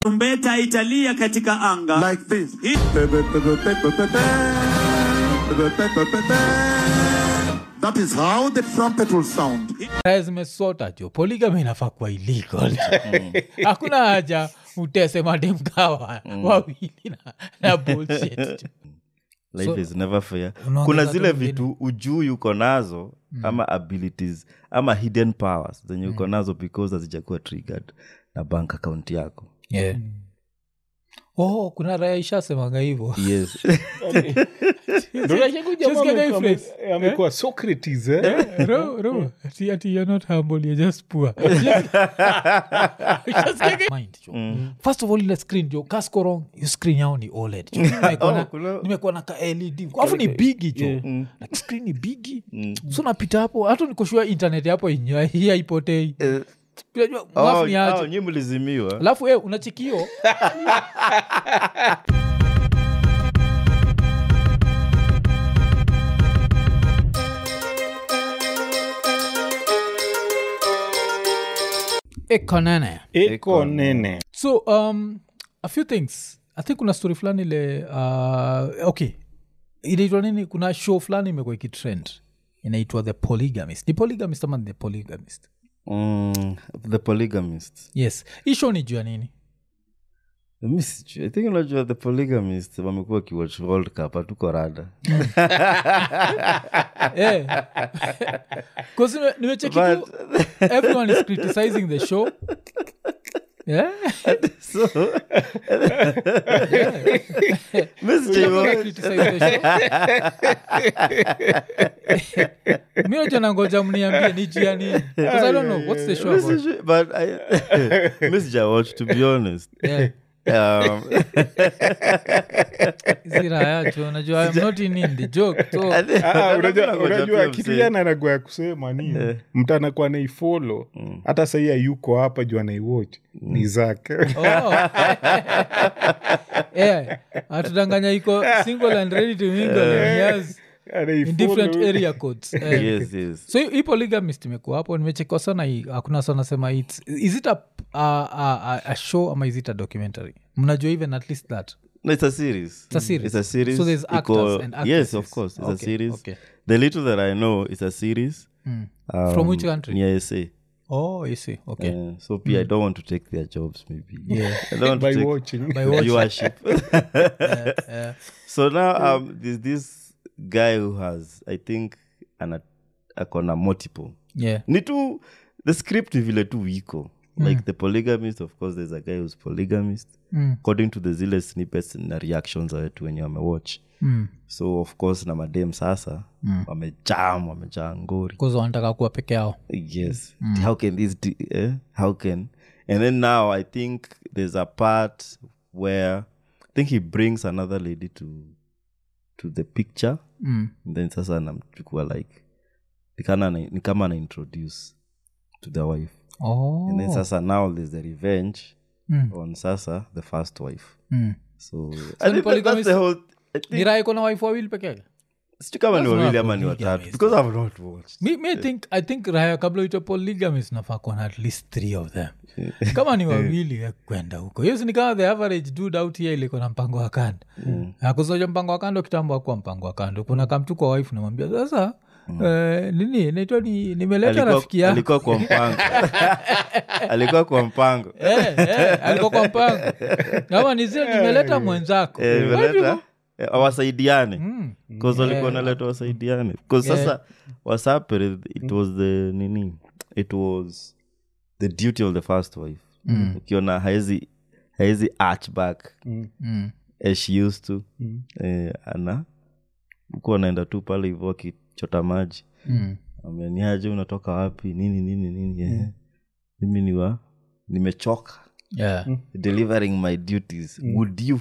Tarumbeta italia katika anga. like this. Hii- That is how the trumpet will sound. raya zimesota jo poligami inafaa kuwa illegal hakuna haja utese mademkawa wawili na, na bullshit jo. life So, is never fair unaongeza kuna tu zile mwingine. vitu ujui uko nazo ama abilities ama hidden powers zenye uko nazo because hazijakuwa triggered na bank account yako yeah. oh kuna raya ishasemanga hivo yes Just get a phrase. amekuwa socrates eh? Ro- ro, ati- ati you're not humble, you're just poor. Just get- Mind, jo. first of all ile screen jo kasko wrong hiyo screen yao ni oled jo. Nimekuwa na- Oh, kuna- nimekuwa na ka led alafu ni bigi jo like screen ni bigi so napita hapo hata nikoshua internet hapo inya- hii haipotei Unajua, oh, mwafu ni aje. oh, nyi mlizimiwa alafu eh, unachikio ekonene eko nene so um, a few things i think kuna story fulani ile uh, okay inaitwa nini kuna show fulani imekuwa ikitrend inaitwa the polygamist ni polygamist ama ni the polygamist mm, the polygamist yes hii show ni juu ya nini Mi sijui. i think unajua the polygamist wamekuwa kiwatch world cup hatuko rada Eh. 'Cause nime- nimecheki tu, But- everyone is criticizing the show Yeah. so mi sijui Everyone criticize the show. mi nacho nangoja mniambie ni juu ya nini 'Cause I don't know what's the show Mi about sijui, but I- mi sijawatch to be honest Yeah. um, zirayacho najua I'm not in, in the joke so Ah, Nataka unajua kungoja unajua pia kitu msee. yana anagoa ya kusema ni mtu anakuwa naifolo hata sahii ayuko hapa juu anaiwatch ni zake Oh. yeah. atudanganya iko single and ready to mingle and yes, in different Anaifollow. area codes Eh. yes yes so hii polygamist imekuwa hapo nimechekwa sana hii hakuna sana sema its is it a, a, a, a show ama is it a documentary mnajua even at least that No, it's a series. It's a series. It's a series. So there's Iko- actors and Yes, actresses. of course. It's a Okay, series. okay. The little that I know is a series. Mm. Um, From which country? Near SA. oh you see okay Uh, so P, I don't want to take their jobs, maybe. Yeah. I don't want to by take watching By watching. viewership. yeah. so now um, there's this guy who has, I think, an akona multiple. yeah Ni tu, the script ni vile tu wiko. Like the polygamist, of course, there's a guy who's polygamist. Mm. According to the zile snippets na reactions za wetu wenye wamewatch. Mm. so of course na madem sasa mm. wamejam wamejaa ngori Cause wanataka kuwa peke yao yes how can this d- eh? how can and then now i think there's a part where i think he brings another lady to to the picture mm. and then sasa anamchukua like ni kana ana- ni kama ana introduce to the wife oh. and then sasa now there's the revenge Mm. on sasa the first wife Mm. so, ni I think that- that's polygamist- the whole I think- ni raha iko na wife wawili peke yake sijui kama ni That's wawili not ama ni polygamist. watatu because i've not watched mi, mi I think, i think raya kabla uitwe polygamist nafaa kuwa na at least three of them kama ni wawili ya kwenda huko hiyo sini kama the average dude out here iliko na mpango wa kando akusoja mpango wa kando kitambo akuwa mpango wa kando kuna kamtu kwa wife namwambia sasa eh, nini naitwa ni nimeleta Alikuwa- rafiki yako alikuwa kwa mpango alikuwa kwa mpango Eh, eh, alikuwa kwa mpango kama nizio nimeleta mwenzako Eh, Why imeleta, people- eh, wasaidiane Mm. bcause walikuwa naleta wasaidiane bcause sasa wasapere it was the nini it was the duty of the first wife ukiona haezi haezi arch back Mm. as she used to eh, ana huku anaenda tu pale hivo akichota maji Mm. ameniaje unatoka wapi nini nini nini eh. mimi niwa nimechoka Yeah. delivering my duties would you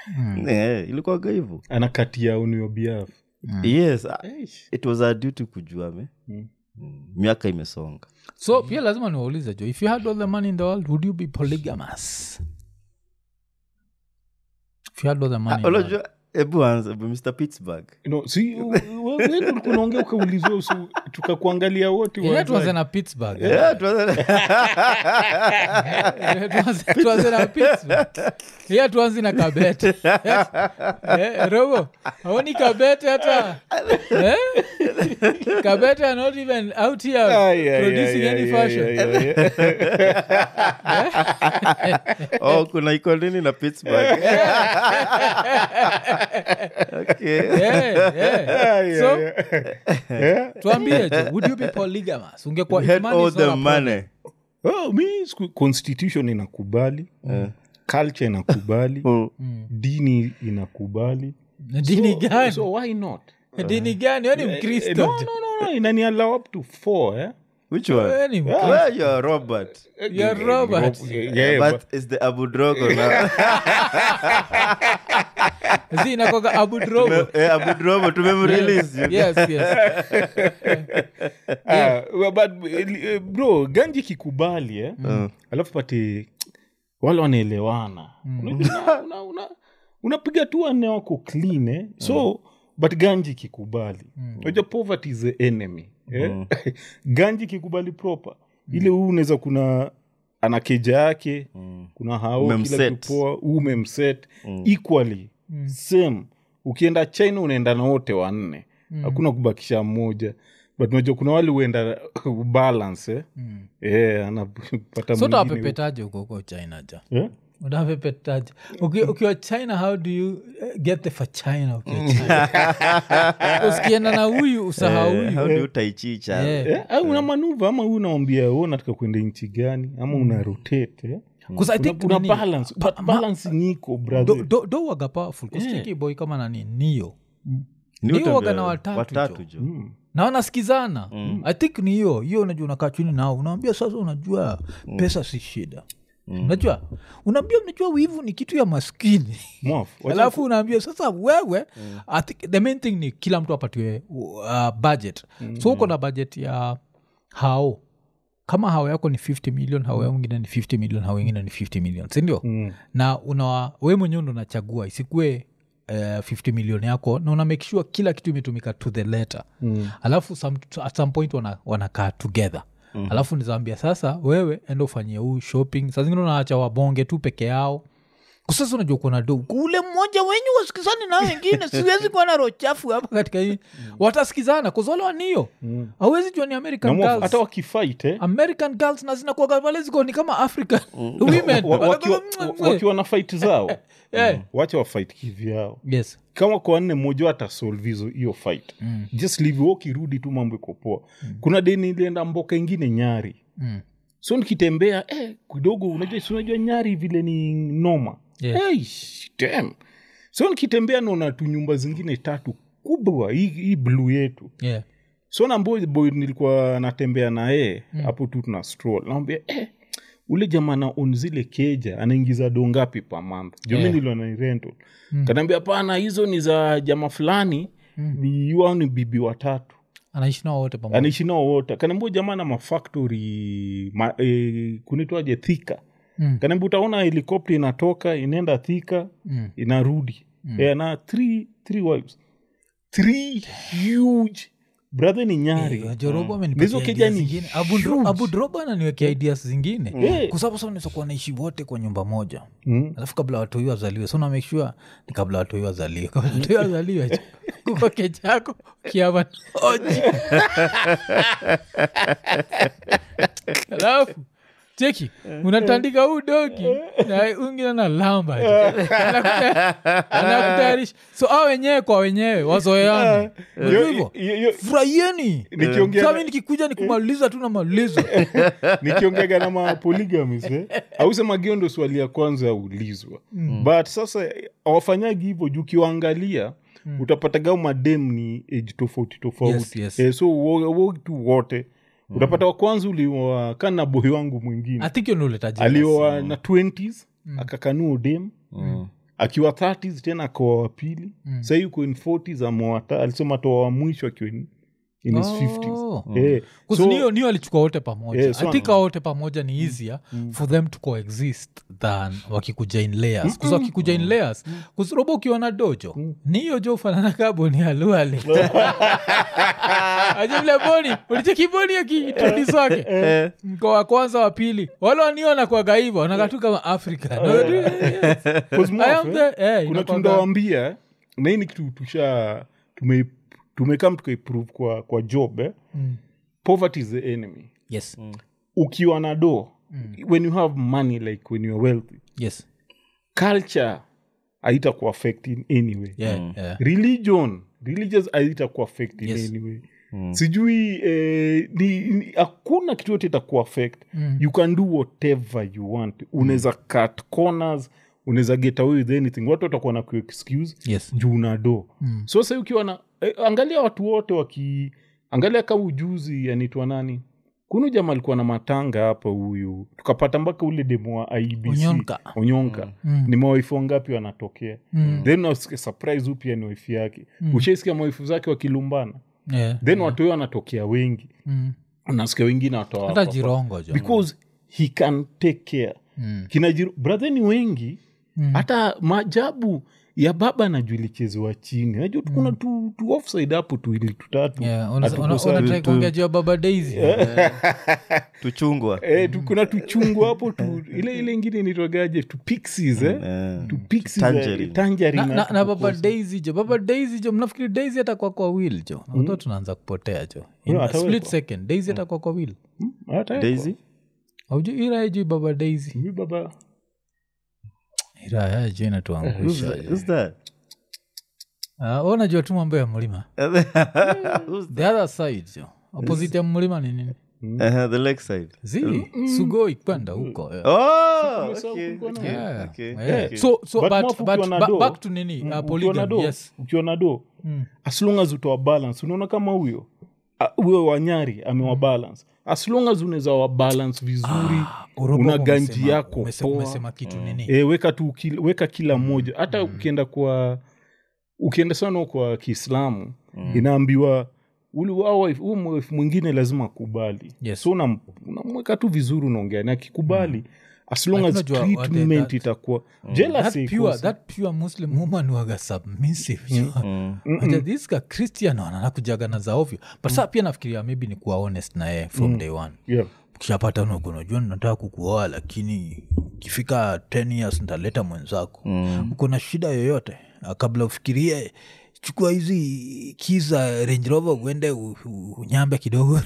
eh, ilikuwaga hivo anakatia on your behalf yes ah, it was a duty kujua me Mm. Mm, miaka imesonga so pia lazima niwaulize jo if you had all the money in the world would you be polygamous if you had all the money in the world. unajua hebu anza hebu mr pittsburgh no, si u- ulikunaongea ukaulizwa usu- tukakuangalia wote Yeah, tuanze uanzaje. na pittsburgh Yeah, tuanze- Tuanze- tuanze na pittsburgh iya tuanzi na kabete Eh, robo aoni kabete hata Eh? kabete are not even out here Ay, ay, producing ay, any ay, fashion ay, ay, ay. oh kuna iko nini na pittsburgh okay. Yeah, yeah. Ay, So, ay, ay. Yeah. tuambie jo would you be polygamous ungekuwa We if had money all is not the a problem. money Oh, mi siku- constitution inakubali culture inakubali Mm. dini inakubali dini gani so why not dini gani we ni Eh, mkristo no, jo. no, no, no. inani allow up to four eh? which one We ni Mkristo. Well, you're robert You're Robert. Yeah, yeah, but it's the abu drogo now Zi inakuwaga Abu Drogo. eh, abu drogo tumemrelease you. Yes, yes. Ah, well, but eh, bro ganji kikubali eh? alafu pate wale wanaelewana Unajua, una- una- una- unapiga tu wanne wako clean eh? so but ganji kikubali unajua poverty is the enemy eh? ganji kikubali proper ile huu unaweza kuna ana keja yake kuna hao kila Umemset. kitu poa huu umemset equally same ukienda china unaenda na wote wanne hakuna kubakisha mmoja but unajua kuna wale huenda balance eh? Eh, anapata so mwingine- utawapepetaje huko huko china ja Eh? utawapepetaje Uki- ukiwa china how do you eh, get the for china ukiwa china usikienda na huyu usahau Eh, how huyu do you tai chi cha Yeah. Eh, au una manuva ama huu unawambia u nataka kwenda nchi gani ama una rotate eh? 'Cause I Una- think una nini, balance pa- but ma- balance niko brother do- do- do waga powerful kusicheki boy kama nani nio Ni Ndio wote waga ndio- na watatu watatu jo. jo na wanasikizana i think ni hiyo hiyo unajua unakaa chini nao unawambia sasa unajua pesa si shida unajua unaambia unajua wivu ni kitu ya maskini Mwafu, wacha- alafu unaambia sasa wewe I think the main thing ni kila mtu apatiwe uh, budget so uko na budget ya hao kama hao yako ni 50 million hao yao ingine ni 50 million hao ingine ni 50 million sindio Mm. na una we mwenyewe ndo unachagua isikue uh, 50 million yako na una make sure kila kitu imetumika to the letter Mm. alafu some, at some point wana- wanakaa together mm. alafu nizaambia sasa wewe enda ufanyie huu shopping saa zingine unaacha wabonge tu peke yao kusasa unajua kuona do ule mmoja wenyu wasikizani na wengine siwezi kuwa na roho chafu hapa katika hii watasikizana kuzole wanio awezi jua ni Na american mwafu, girls hata wakifight eh? american girls na zinakuaga pale ziko ni kama african women wa- wakiwa, Wanakuwa- wa- wakiwa na fight zao Eh. wacha wafight kivyao yes kama kwa nne mmoja atasolve hizo hiyo fight mm. just leave wewe ukirudi tu mambo iko poa mm. kuna deni ilienda mboka ingine nyari Mm. so nikitembea eh, kidogo unajua si unajua nyari vile ni noma Yeah. hey, damn. so nikitembea naona tu nyumba zingine tatu kubwa hii, hii bluu yetu yeah so nambo boy nilikuwa natembea na yeye hapo tu tuna stroll naambia eh, ule jamaa na on zile keja anaingiza do ngapi pa month jomi Yeah. niliona ni rental kanaambia hapana hizo ni za jamaa fulani ni wao ni bibi watatu anaishi nao wote pamoja anaishi nao wote kanaambia jamaa na mafactory ma, e, kunitwaje thika Mm. kanaambia utaona helikopta inatoka inaenda thika Mm. inarudi mm. e, na three, three wives three huge brother ni nyari jorobo Hizo keja ni huge. abudrobo ananiwekea ideas zingine Eh. kwa sababu sasa unaweza kuwa naishi wote kwa nyumba moja Mm. alafu kabla watoi wazaliwe so na make sure ni kabla watoi wazaliwe kabla watoi wazaliwe kuko kechako kiava oji alafu cheki unatandika huu dogi na ungine na lamba anakutayarisha so a wenyewe kwa wenyewe wazoeani Yo- hivo yo- yo- furahieni Nikiongea sami na- nikikuja ni kumaliza tu namaliza nikiongeaga na mapoligamis eh? ausema gio ndo swali ya kwanza yaulizwa mm. but sasa awafanyagi hivyo juu ukiwaangalia mm. utapataga madem ni age tofauti tofauti Yes, yes. Eh, so wo- wo tu wote utapata wa kwanza ulioa kana na boy wangu mwingine I think hiyo ndio huleta jealousy. alioa na 20s akakanua dem akiwa 30s tena akoa wa pili mm. sahii uko in 40s amewata alisema toa wa mwisho akiwa in in his Oh. 50s Eh, Kuzi so- niyo niyo alichukua wote pamoja Yeah, so i think hao wote pamoja ni easier for them to coexist than wakikuja in layers kuzi wakikuja in layers kuzirobo ukiwa na dojo ni hiyo jo ufanana kaboni aluale ajumle boni ulicheki boni akiintroduce wake mko wa kwanza wa pili wale waniona kwaga hivo wanakatu kama africa Cause I am Moff, the- eh, eh, kuna inakuwaga- tundawambia na hii ni kitu tusha tume tumekam tukaiprove kwa, kwa job eh? poverty is the enemy yes ukiwa na do when you have money like when you're wealthy yes culture haita kuaffect in any way yeah, yeah. religion religious haita kuaffect in Yes. any way sijui eh, ni, ni, hakuna kitu yote itakuaffect mm. you can do whatever you want unaweza cut corners unaweza get away with anything watu watakuwa na kuexcuse yes juu na do mm. so sa ukiwa na eh, angalia watu wote waki angalia kama ujuzi anaitwa nani kuna jama alikuwa na matanga hapa huyu tukapata mpaka ule demo wa ibc Onyonka. onyonka Mm. ni mawaifu wangapi wanatokea Mm. then unasikia surprise huyu pia ni waifu yake mm. ushaisikia mawaifu zake wakilumbana yeah. then watu wao wanatokea wengi Mm. unasikia wengine hata watoa jirongo jo because he can take care Mm. kina Jiro- brother ni wengi Mm. hata maajabu ya baba najua ilichezewa chini najua tukuna tu, tu offside hapo tu ili tutatu Yeah, una- Hatuko una- sawa. unatrai kuongea juu ya baba daisy tuchungwa Eh, tu- kuna tuchungu hapo tu ile ile ingine nitwagaje tu pixies eh? Eh, tu pixies Tangerine. eh, tangerine na, na, hapo na baba kukosa. daisy jo baba daisy jo mnafikiri daisy atakuwa kwa will jo mm. tunaanza kupotea jo in Yeah, a atawekwa. split second daisy atakuwa kwa will Hmm, hata daisy auju iraya juu baba daisy Huyu baba iraya juu Who's inatuangusha that? Who's that? uh, unajua tu mambo ya mlima Who's the other side jo opposite ya mlima ni nini Uh-huh, the lake side zi sugoi kwenda huko yeah. oh Umesahau okay, kulikuwa na- okay, Yeah, okay, yeah. okay. so so But but, Mofu but, ukiwa na ba- do- back to nini uh, ukiwa na polygamy do yes ukiwa na do Mm. as long as utoa balance unaona kama huyo ah, huyo wanyari amewa balance as long as unaweza wa balance vizuri Orobo una umesema- ganji yako umese- poa. umesema kitu nini e, weka tu kila, weka kila mmoja hata ukienda kwa ukienda sana kwa kiislamu inaambiwa ule wao wife- huyo mwife mwingine lazima akubali Yes. so unam- unamweka tu vizuri unaongea na akikubali as long Lakini as unajua what treatment that- itakuwa that jealousy pure, ikosi. that pure muslim woman waga submissive mm. this ka christian wananakujaga na za ovyo but saa pia nafikiria maybe ni kuwa honest na yeye from day one yeah. kishapata unajua nataka kukuoa lakini ikifika 10 years ntaleta mwenzako mm. uko na shida yoyote Ah, kabla ufikirie chukua hizi kiza range rover uende u- u- unyambe kidogo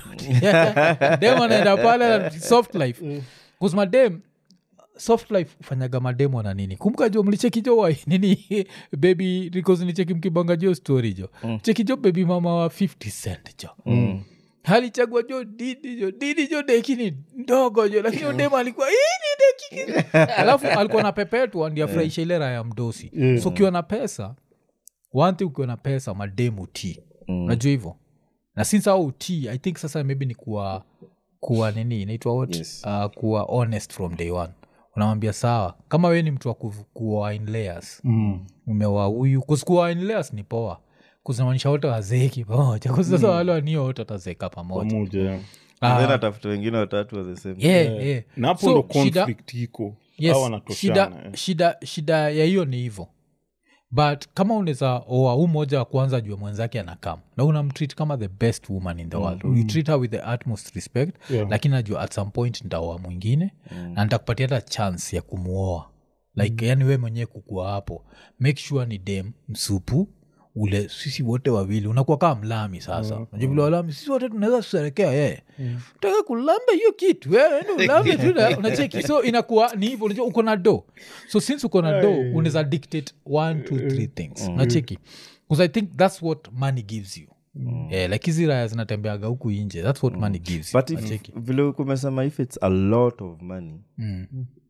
dem anaenda pale na soft life kusmadem soft life ufanyaga mademo na nini kumbuka jo mlicheki jo wa nini bebi because nicheki mkibanga jo story jo mm. cheki jo bebi mama wa 50 cent jo mm alichagua jo didi jo didi jo deki ni ndogo jo lakini udema alikuwa hii ni deki alafu alikuwa na pepetwa ndi afurahisha ile raya ya mdosi Yeah. so ukiwa na pesa wanti ukiwa na pesa mademu ti unajua hivyo na since au ti i think sasa maybe ni kuwa kuwa nini inaitwa what Yes. uh, kuwa honest from day one unamwambia sawa kama we ni mtu wa kuv- kuwa in layers mm. umewa huyu kusikuwa in layers ni poa kuzinamanisha wote wazeeki pamoja kusasa wale wanio wote watazeeka pamoja pamoja yeah. And then Ah, atafuta wengine watatu wa the same yeah, yeah. na hapo So, ndo shida- conflict iko yes, Hawa wanatoshana, shida, eh. shida, shida ya hiyo ni hivo but kama unaweza oa huu moja wa kwanza jua mwenzake anakam na unamtreat kama the best woman in the world you treat her with the utmost respect Yeah. lakini najua at some point nitaoa mwingine na nitakupatia hata chance ya kumuoa like yani we mwenyewe kukua hapo make sure ni dem msupu ule sisi wote wawili unakuwa kaa mlami sasa mm. vile walami sisi wote tunaweza kusherekea yeye taka kulamba hiyo kitu wewe ende ulambe tu na- unacheki so inakuwa ni hivyo unajua uko na do so since uko na do unaweza dictate one two three things unacheki bcause i think that's what money gives you Eh, like hizi raya zinatembeaga huku inje that's what money gives you but if, unacheki vile kumesema if it's a lot of money Mm.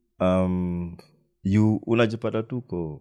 um, you unajipata tuko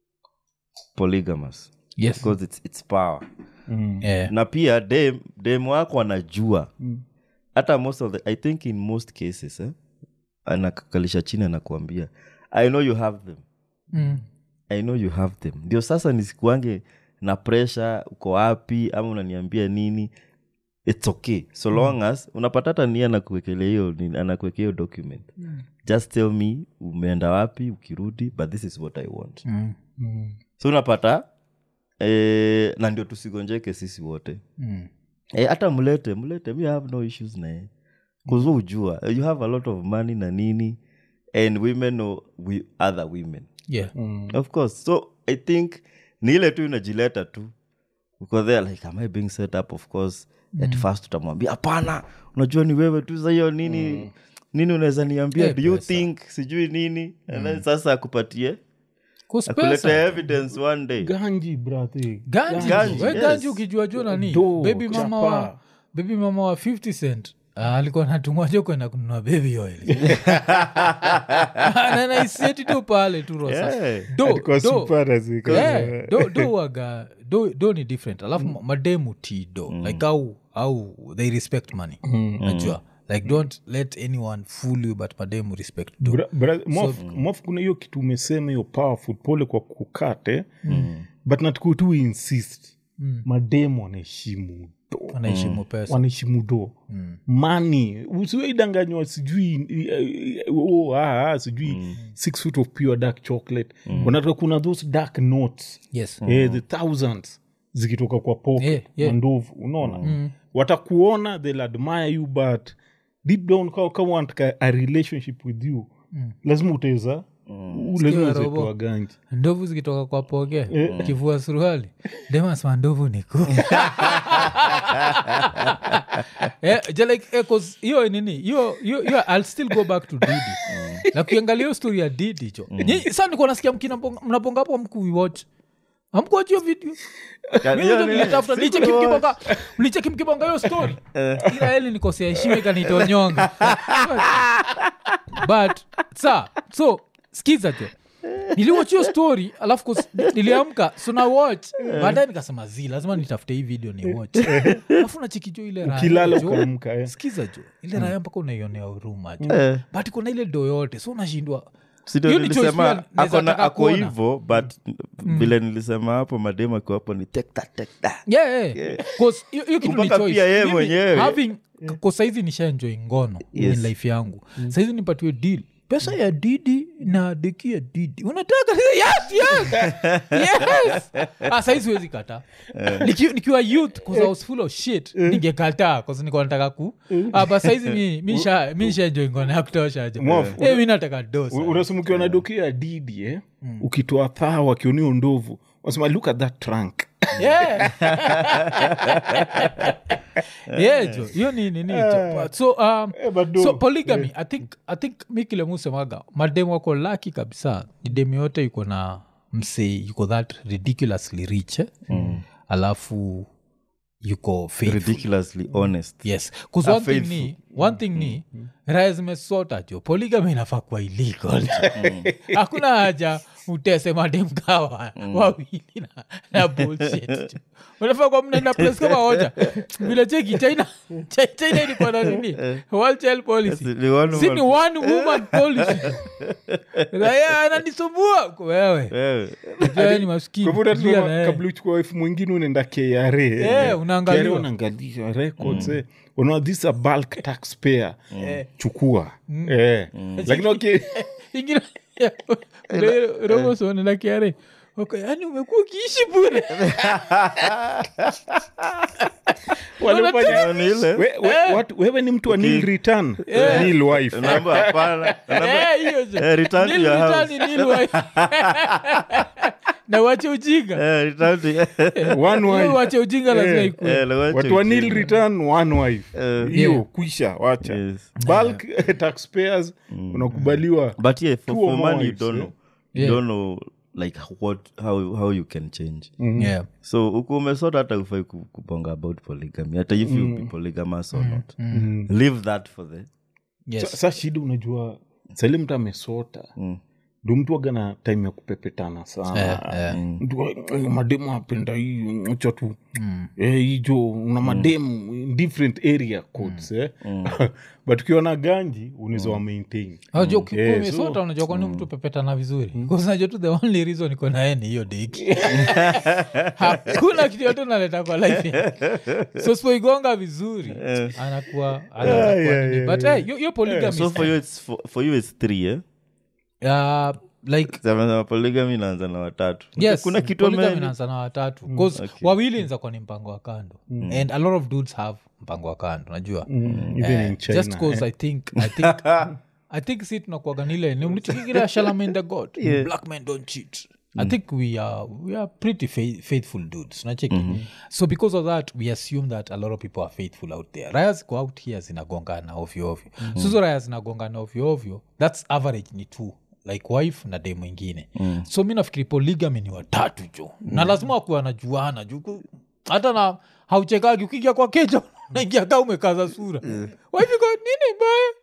polygamous yes because it's, it's power Eh, na pia dem, dem wako anajua hata most of the, i think in most cases eh, anakakalisha chini anakuambia i know you have them mm. i know you have them ndio sasa nisikuange na presha uko wapi ama unaniambia nini its okay so long as unapata hata ni anakuwekelea hiyo nini- anakuwekea hiyo document just tell me umeenda wapi ukirudi but this is what i want Mm. so unapata eh, na ndio tusigonjeke sisi wote Mm. Eh, hata mlete mlete mi have no issues naye kuzu ujua you have a lot of money na nini and women know we, other women yeah of course so i think ni ile tu inajileta tu uko there like am i being set up of course at first utamwambia hapana unajua ni wewe tu sa hiyo nini nini unaweza niambia Eh, do you pesa. think sijui nini and then sasa akupatie Kuspesa. akulete evidence one day ganji brathi ganji Ganji, we yes. ganji ukijua juu nani Do, baby mama wa chapa. baby mama wa 50 cent ah, alikuwa natumwajo kwenda kununua baby oil nanaisieti tu pale tu rosa Yeah. do, Alikuwa do, super razika. yeah, do, do waga do, do ni different alafu mm. mademu ti do like au au they respect money najua like don't let anyone fool you but mademu respect do Bra- bra- Mof- Mof, kuna hiyo kitu umesema hiyo powerful pole kwa kukate but natuku tu insist mademu wanaheshimu do wanaheshimu pesa wanaheshimu do mani usiwaidanganywa sijui eh, oh, ah, ah, sijui six foot of pure dark chocolate wanatoka kuna those dark notes yes eh, the thousands zikitoka kwa poke Yeah, yeah. mandovu unaona watakuona they'll admire you but deep down kama, kama wanataka a relationship with you lazima utaweza lazima Sikia, uweze Robo. kuwa ganji ndovu zikitoka kwa poge kivua suruali demasma ndovu ni ku Eh, je, like, eh, 'cause hiyo nini hiyo hiyo- hiyo i'll still go back to didi na kuiangalia hiyo story ya didi cho Nyi- sa nikuwa nasikia mkina- mnapongapo mkuiwatch amkuwach hiyo video Mi ndio nilitafuta, nicheki mkibonga- mlicheki mkibonga hiyo story ila eli nikosea heshima ikanitonyonga but sa so skiza jo niliwatch hiyo story alafu kus- niliamka so na watch baadaye nikasema zi lazima nitafute hii video ni watch alafu nachikijo ile raya ukilala jo. ukaamka eh. skiza jo ile raya mpaka unaionea huruma jo but kuna ile do yote so unashindwa sindo Hiyo ni choice nilisema pia naweza ako na- taka ako kuona. hivo but vile nilisema hapo mademu akiwa hapo ni take that, take that. yeah, yeah. 'Cause hiyo hiyo kitu ni Mpaka choice. pia yeye Mimi mwenyewe. having- kwa saizi nishaenjoi ngono Yes. in life yangu saizi nipatiwe deal pesa ya didi na deki ya didi unataka yes, yes, yes. Ah, saizi huwezi kata Niki- nikiwa youth 'cause I was full of shit ningekataa cause nilikuwa nataka ku ah, but saizi mi- mi sha- mi shaenjoi ngono ya kutosha jo Mwafu. Eh, mi nataka dosa U- unasumukiwa na doki ya didi eh? ukitoa thaa wakionio ndovu wasema look at that trunk yeah. yeah jo hiyo ni nini jo But so um, Eh, but do- so polygamy i think i think mi kile musemaga mademu wako laki kabisa ni demu yote yuko na msee yuko that ridiculously rich eh? alafu yuko faithful ridiculously honest yes 'Cause Ah, one thing faithful. ni one thing ni raya zimesota jo polygamy inafaa kuwa illegal hakuna haja utese mademkawa wawili na, na bullshit jo. unafaa kwa mnaenda place kama hoja vile cheki china Chi- china ilikuwa na nini world child policy Ni one si ni woman- one woman policy raya ananisumbua wewe Wewe. Wewe ni maskini kwa hivyo Tulia unasema na yeye. kabla uchukua wife mwingine unaenda kra Eh, unaangaliwa. KRA unaangalia records eh. unaona this is a bulk taxpayer chukua eh. lakini okay, ingine romosonelakiare yani umekuwa ukiishi bure walifanya- Ni ile. We- we- watu- wewe ni mtu wa nil return nil wife Unaambiwa hapana. Unaambiwa, Eh, hiyo jo. Eh, return to Nil your return house. ni nil wife. na wache ujinga eh, return to- one Hiyo wife wache ujinga lazima Eh, ikue eh, like watu wa wacha nil ujinga. return one wife Eh, hiyo Yeah. kwisha wacha Yes. bulk taxpayers unakubaliwa but yeah for, Two or for more money you wives, don't eh? know you Yeah. don't know like what how, how you can change Yeah. so uku umesota hata ufai ku- kubonga about polygamy hata if you be polygamous or not leave that for the Yes. sa, sa shida unajua sali mtu amesota ndo mtu aga na time ya kupepetana sana Eh, eh. Mtu wa- "Eh, mademu apenda hii acha tu Eh, hijo una mademu in different area codes eh? but ukiona ganji unaweza wa maintain Unajua Eh, ukikumisota so- unajua kwani mtu pepetana vizuri unajua tu the only reason iko naye ni hiyo deki hakuna kitu yote naleta kwa life so sipoigonga vizuri anakuwa anaanza kuwa nini. but hey, hiyo- hiyo polygamy so is- for you it's, for, for you it's three eh? uh, like Sema polygamy inaanza na watatu yes kuna kitu polygamy ame- inaanza na watatu bcause wawili nza kwa ni mpango wa kando and a lot of dudes have mpango wa kando najua even Eh, in China just cause i think i think i think si tunakuaganile ni mlichikigira shalamenda god black men don't cheat i think we are we are pretty faith, faithful dudes nacheki so because of that we assume that a lot of people are faithful out there raya ziko out here zinagongana ovyo ovyo mm-hmm. suzo raya zinagongana ovyo ovyo thats average ni two like wife na de mwingine mm. so mi nafikiri polygamy ni watatu jo mm. na lazima wakuwa wanajuana juu ku- hata na hauchekagi ukiingia kwa keja naingia ka umekaza sura wife iko nini mbaya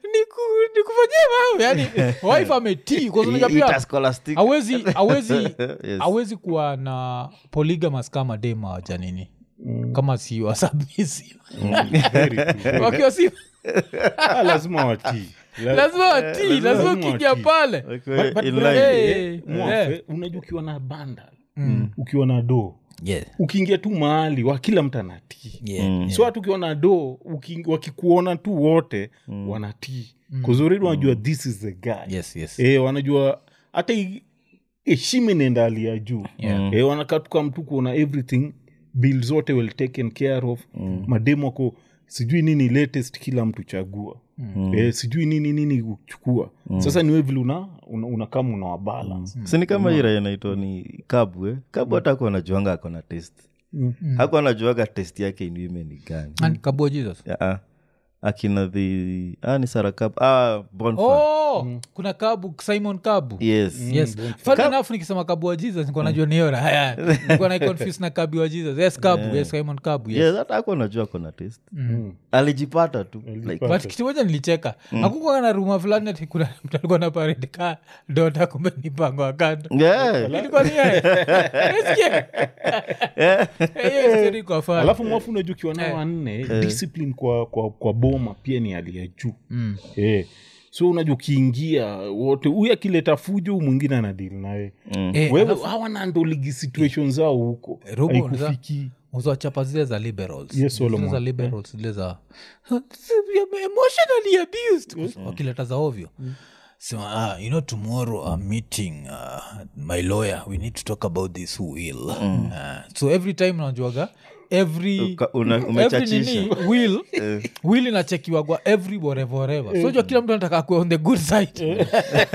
Niku- nikufanyie mambo yani wife ametii kwa sababu unajua Eat pia a scholastic. awezi awezi Yes. awezi kuwa na polygamous kama dema waja nini kama si wasubmissive Very true. wakiwa si Ah, lazima watii La- lazima watii lazima lazima ukiingia watii. pale Wakiwa But- but in brother, line. Hey, eh, mwafe, eh. unajua ukiwa na banda ukiwa na doo yeah. ukiingia tu mahali wa kila mtu anatii Yeah, yeah. so hata ukiwa na doo uki- wakikuona tu wote wanatii kuzuri wanajua this is the guy yes yes e, wanajua hata i- heshima inaenda hali ya juu Yeah. e, wanakatuka mtu kuona everything bill zote well taken care of mademu ako sijui nini latest kila mtu chagua mm. e, sijui nini nini uchukua sasa niwe vile una, una, una kama una wabalance sini kama hii raia inaitwa ni kabu eh? kabu hata ako anajuanga ako na test haku anajuaga test yake in women ni gani And kabua jesus Ya, ah. akina the ah, ni sara kabu ah, Bonfire. oh kuna kabu simon kabu yes yes fun enough nikisema kabu wa jesus nikuwa najua niora haya nikuwa naiconfuse na kabu wa jesus yes kabu yes simon kabu yes yes hata ako anajua ako na test alijipata tu like, but kitu moja nilicheka akukuwa na ruma fulani ati kuna mtu alikuwa na paredi ka dota kumbe ni mpango wa kando yeah. ilikuwa ni yeye. Unasikia? Hiyo story iko fun. alafu mwafu unajua ukiwa nao wanne discipline kwa, kwa, kwa boma pia ni hali ya juu mm. eh. so unajua ukiingia wote huyu akileta fujo huyu mwingine anadili naye Eh, wewe hawanandoligi situation zao huko Robo, haikufiki uzawachapa zile za liberals Yes, Solomon. Zile za liberals zile za emotionally abused wakileta za ovyo sema ah, you know tomorrow i'm meeting uh, my lawyer we need to talk about this will uh, so every time najuaga every Uka- una- every umechachisha. nini will will inachekiwagwa every whatever whatever so jua kila mtu anataka kuwa on the good side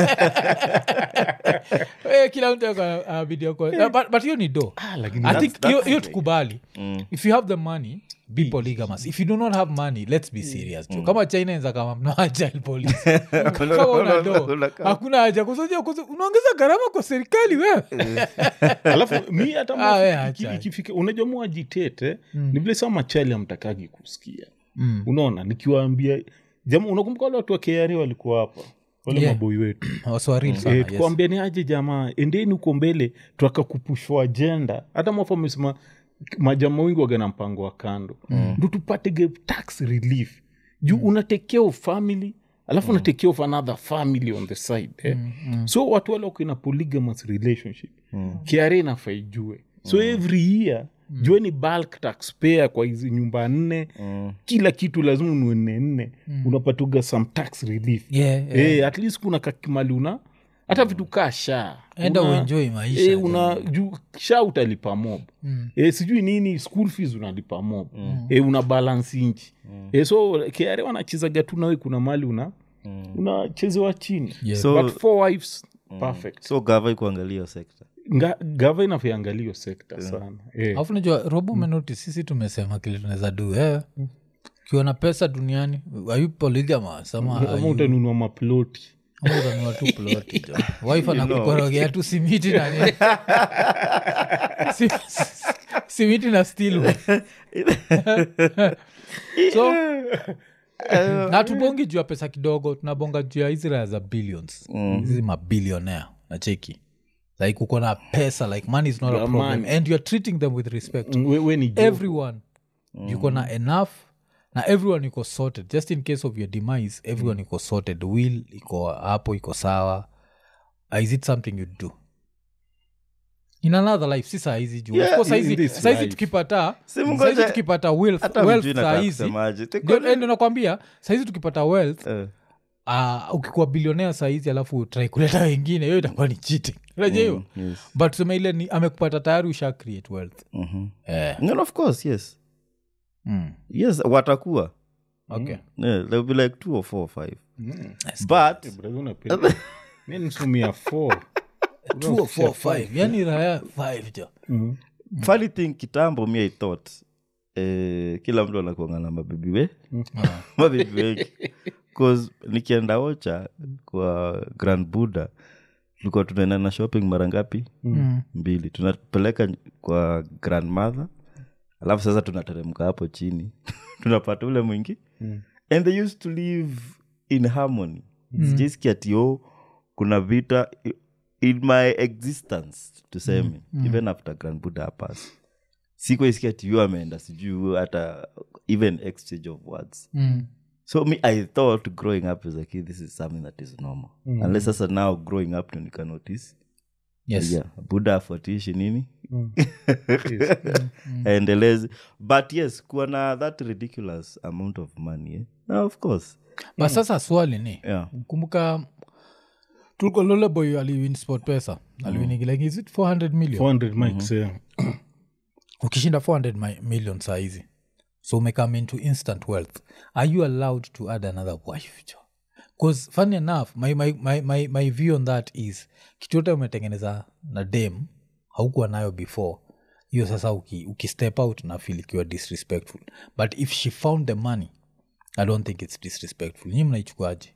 Eh, kila mtu ako- anabidi ako- Uh, but- but hiyo ni do lakini i think hiyo- hiyo tukubali if you have the money be polygamous if you do not have money let's be serious mm. kama china enza kama mna child police kama una do hakuna haja kusoja unaongeza gharama kwa serikali wewe alafu mi hata Ah, mwafu we iki- acha. ikifika unajua muajitete ni vile saa machali amtakagi kusikia unaona nikiwaambia jama unakumbuka wale watu wa kra walikuwa hapa wale Yeah. maboi wetu waswaril sana Eh, yes. tukuambia ni aje jamaa endeni huko mbele twakakupushwa ajenda hata mwafu amesema majama wengi wagana mpango wa kando ndo tupate ge tax relief juu mm. unatekea of family alafu unatekea of another family on the side eh? so watu wale wako in a polygamous relationship mm. kiara inafaa ijue so every year mm. jueni bulk taxpayer kwa hizi nyumba nne mm. kila kitu lazima unue nne nne mm. unapatuga some tax relief Yeah, yeah. Eh, at least kuna kakimali una hata vitu kaa sha enda Una- uenjoy maisha eh, una juu sha utalipa mob mm. e, sijui nini school fees unalipa mob mm. e, una balance inchi mm. e, so kare wanachezaga tu nawe kuna mali una mm. unachezewa chini Yeah. So- but four wives perfect so gava ikuangalia hiyo sekta Nga- gava inavyoangalio sekta sana e. alafu najua robo menoti sisi tumesema kile tunaweza du eh. ukiwa na pesa duniani ayu polygamous ama ama are you- utanunua maploti ama utanunua tu ploti jo wife anakukorogea tu simiti na nini. Si- simiti na steel so na tubongi juu ya pesa kidogo tunabonga juu ya hizi raya za billions hizi mabilionea nacheki like uko na pesa like money is not a Yeah, problem money. and youare treating them with respect we, we ni joke. everyone yuko na enough na everyone iko sorted just in case of your demise everyone iko sorted will iko hapo iko sawa Uh, is it something you do in another life si sahizi juu Yeah, Of course in sahizi this sahizi life. tukipata Si mngoje- sahizi tukipata wealth, hata wealth mjui nataka sahizi kusemaje. Tiko- ndio eh, ndio nakwambia sahizi tukipata wealth Eh, uh, ukikuwa bilionea sahizi alafu trai kuleta wengine hiyo itakuwa ni cheating unajua hiyo yes. but tuseme ile ni amekupata tayari usha create wealth Mhm. eh. No, of course yes mm. yes watakuwa okay yeah, they'll be like two or four or five Mm. but Brother, unapenda. Mi nisumia four. two or four five yani raya five jo Mm. funny thing kitambo mi i thought eh, kila mtu anakuanga na mabibi we mabibi wengi bcause nikienda ocha kwa grand buddha tulikuwa tunaenda na shopping mara ngapi Mm. mbili tunapeleka kwa grandmother alafu sasa tunateremka hapo chini tunapata ule mwingi Mm. and they used to live in harmony sijaisikia tio kuna vita i- in my existence tuseme even after grand buddha apas sikuisikia tio ameenda sijuu hata even exchange of words Mm. so me i thought growing up as a kid this is something that is normal unless sasa now growing up ndo nika notice yes yeah, buddha afuatishi nini Mm. aendelezi but yes kuwa na that ridiculous amount of money eh? no, of course but sasa swali ni yeah. kumbuka tulikuwa loleboy aliwin sport pesa aliwinigi like is it 400 million 400 mics, yeah. ukishinda 400 mi- million saa hizi so umecome into instant wealth are you allowed to add another wife jo bcause funny enough my, my, my, my, my view on that is kitu yote umetengeneza na dem haukuwa nayo before hiyo sasa uki, uki step out na feel ikiwa disrespectful but if she found the money i don't think it's disrespectful nyi mnaichukuaje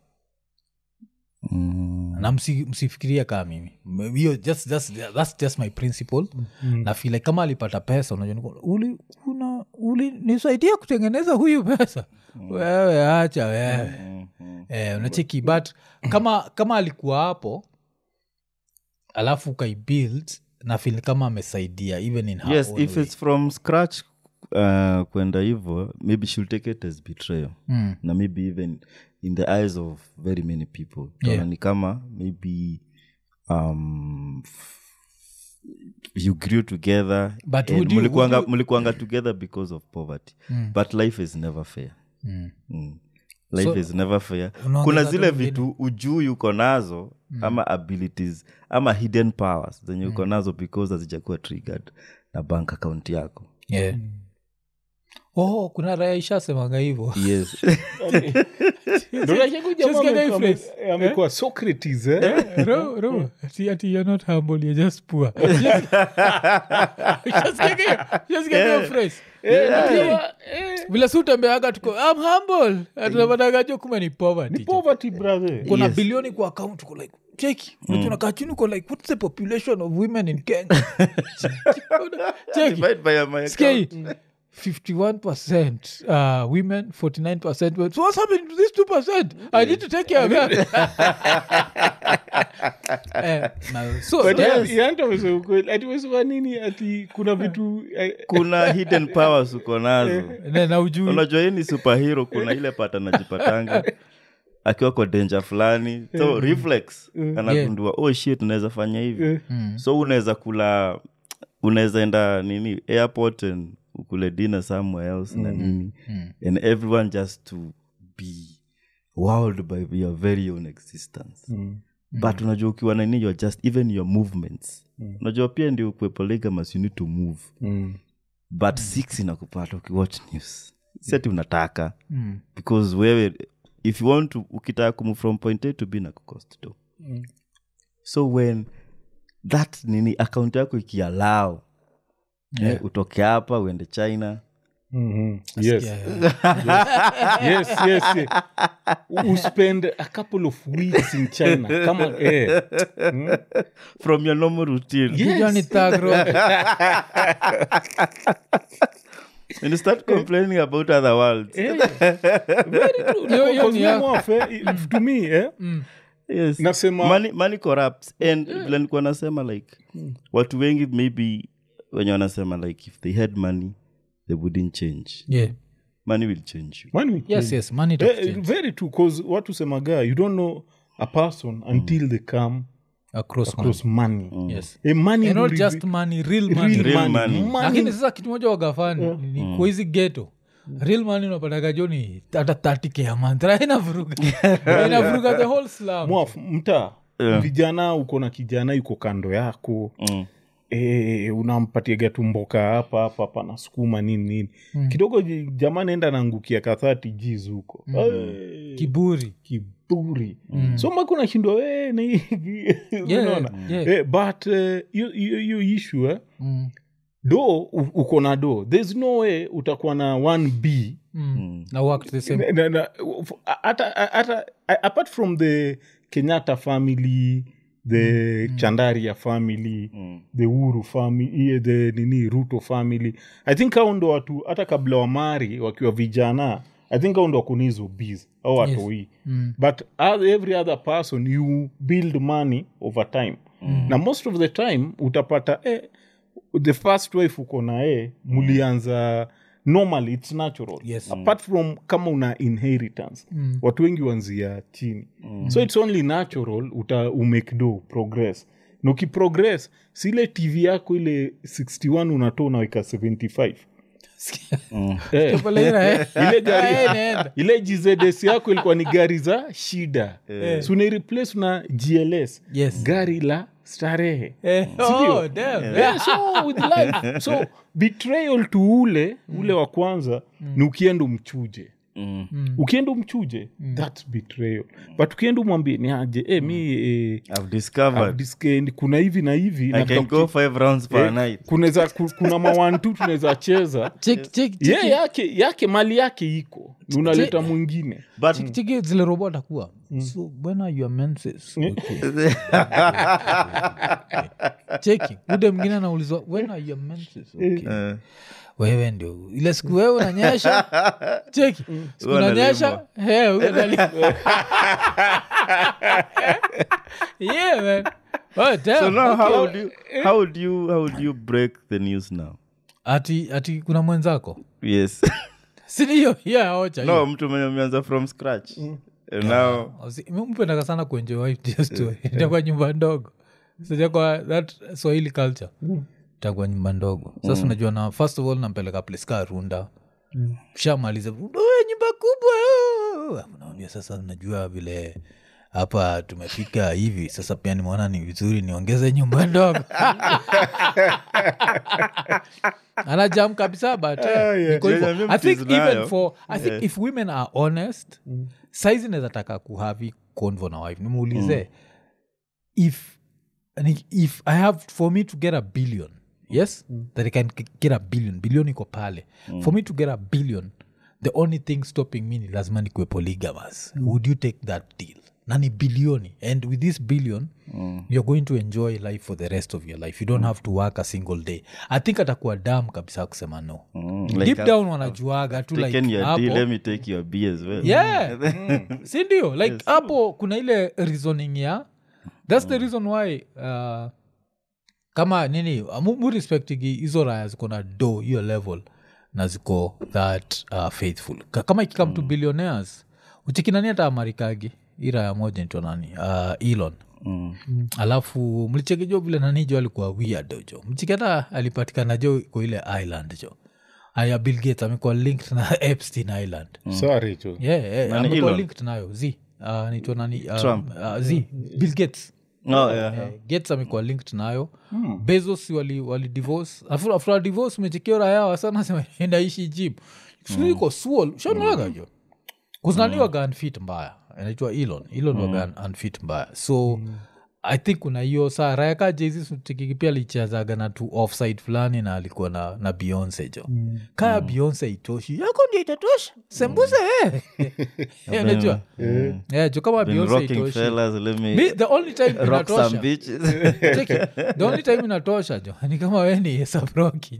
mm. na msi- msifikiria kaa mimi M- hiyo just, just, that's just my principle na feel like kama alipata pesa unajua niko, uli, una, uli nisaidia kutengeneza huyu pesa wewe acha wewe eh, unacheki but kama kama alikuwa hapo alafu ukaibuild na feel kama amesaidia even in her yes own if way. it's from scratch uh, kwenda hivo maybe she'll take it as betrayal Mm. na maybe even in the eyes of very many people Yeah. Utaona ni kama maybe um, f- you grew together But and would you- mulikuanga, would you- mulikuanga together because of poverty but life is never fair Mm. mm. life So, is never fair unaongeza kuna tu zile vile- vitu ujui uko nazo ama abilities ama hidden powers zenye uko nazo because hazijakuwa triggered na bank account yako yeah. oh kuna raya ishasemanga hivo yes Ndio unajua huyu jamaa Just get amekuwa- a phrase. ame- amekuwa Socrates, eh? ro ro ati ati you're not humble you're just poor just, just get hiyo- just get hiyo phrase vile si utembeaga tuko I'm humble atunapatagajo kuma ni poverty Poverty, brother. kuna Yes. bilioni kwa account uko like cheki unajua unakaa chini uko like what's the population of women in kenya cheki Divide by my sikia hii account. 51% uh, women 49% men. so what's happening to this 2% i need to take care of that eh, na- so But yes. ya- ya- amesema ukweli. Ati umesema nini ati kuna vitu eh, kuna hidden powers uko nazo na, na ujui unajua hii ni superhero kuna ile pata najipatanga akiwa kwa danger fulani so reflex anagundua oh shit unaweza fanya hivi so unaweza kula unaweza enda nini airport and ukule dinner somewhere else na nini and everyone just to be wowed by your very own existence but unajua ukiwa na nini you're just even your movements unajua pia ndio ukwe polygamous you need to move but six inakupata ukiwatch news sati unataka Mm. because wewe if you want to ukitaka kumu from point a to b na kucost to so when that nini account yako ikialau yeah. eh, utoke hapa uende china Mhm. Yes. Yeah, yeah. yes, yes, yes. U- uspend a couple of weeks in china kama eh. from your normal routine Kijua ni thug rock. when you start complaining about other worlds Eh, very true. Hiyo- hiyo Because ni me ya- mwafe, if- to me eh, yes Nasema- money, money corrupts and vile nilikuwa nasema like watu wengi maybe wenye wanasema like if they had money they wouldn't change yeah. money will change you when we yes yes money Eh, itakuchange. very true cause watu semaga you don't know a person until they come across money. across money yes Eh, money and will not just reveal- money real money real Real money. money. Money- lakini sasa kitu moja wagafani ni kwa hizi geto real money unapataga jo ni hata 30k a month Ra, inavuruga inavuruga the whole slum Mwaf, mtaa Yeah. vijana uko na kijana yuko kando yako Mm. e, unampatiaga tumboka hapa hapa hapa na sukuma nini nini kidogo ji- jamaa naenda naangukia kathati jiz huko Eh, kiburi kiburi so maka unashindwa we na hii- unaona yeah. Eh, but eh, hiyo hiyo- hiyo issue eh, Mm, do u- uko na do there's no way utakuwa na 1b mm. na work the same Na- na- f- hata hata apart from the kenyatta family the chandaria family the uru family the nini ruto family i think hao ndo watu hata kabla wamari wakiwa vijana i think hao ndo wakuni hizo bs au watoi Mm. but as every other person you build money over time na most of the time utapata eh, the first wife uko na eh, mulianza normally it's natural Yes. apart from kama una inheritance Mm. watu wengi wanzia chini so it's only natural uta umake do progress na ukiprogress si ile tv yako ile 61 unatoa unaweka 75 eh, Pale ina, eh. ile gari Eh, inaenda. ile gzds yako ilikuwa ni gari za shida so unaireplace na gls Yes. gari la starehe Eh, Sindio? oh, damn. Yeah, so with life so betrayal to ule ule wa kwanza ni ukienda umchuje Mm. ukienda umchuje thats betrayal but ukienda umwambie ni aje eh, mi eh, I've discovered I've disc- kuna hivi na hivi I nataka can go kuche- five rounds per eh, night. kunaweza- ku- kuna mawantu tunaweza cheza Check- check- ye check- yake yake mali yake iko Ni unaleta mwingine But check- check zile robot akuwa so when are your menses okay. cheki ude mwingine anaulizwa when are your menses okay. uh, wewe ndio ile siku wewe unanyesha cheki siku Wewe unanyesha he, huyo anali- yeah man oh, damn. so now how Okay. would you how would you how would you break the news now? ati ati kuna mwenzako Yes. sindio yeah ocha no, mtu mwenye umeanza from scratch. And now mpendaka sana kuenjoy story itakuwa nyumba ndogo sijakwa that swahili culture itakuwa nyumba ndogo sasa unajua na first of all nampeleka place ka runda shamaliza "Oh, nyumba kubwa oh." naambia sasa najua vile hapa tumefika hivi sasa pia nimeona ni vizuri niongeze nyumba ndogo anajam kabisa but eh, niko hivyo. Yeah, i think mtizi even nayo. for i think if women are honest saizi nawezataka kuhavi convo na wife nimuulize if ni- if i have for me to get a billion yes that i can g- get a billion billion iko pale for me to get a billion the only thing stopping me ni lazima nikue polygamous would you take that deal na ni bilioni and with this billion you're going to enjoy life for the rest of your life you don't have to work a single day i think atakuwa dam kabisa kusema no Mm, deep like I've down wanajuaga tu taken like your hapo deal, let me take your B as well. yeah si ndio like hapo kuna ile reasoning ya thats the reason why uh, kama nini mu- mu respectigi hizo raya ziko na do hiyo level na ziko that uh, faithful Ka- kama ikikam to billionaires uchikinani hata amarikagi hii raya moja nitwa nani uh, elon Mm. alafu mlichekijo vile nanijo alikuwa weird jo mchikata alipatikana jo kwa ile island jo aya bill gates amekuwa linked na epstein island sorry tu yeah, yeah, Nani amekuwa Elon? linked nayo z uh, naitwa nani uh, Trump. uh, z bill gates Oh, yeah. Eh, gates amekuwa linked nayo bezos wali, wali divorce Afu- after a divorce umechekio raya wasana sema endaishi jib iko suol shanaga jo kuznani waga unfit mbaya anaitwa elon elon waga un- unfit mbaya so i think kuna hiyo saa rayaka jezi pia alichezaga na tu offside fulani na alikuwa na, na beyonce jo mm. kaya mm. beyonce itoshi yako ndio itatosha sembuse mm. eh. najua yeah, jo kama Been beyonce rocking itoshi fellas, let me Mi, the only time rock some inatosha bitches. Cheki, the only time inatosha jo ni kama we ni hesaproki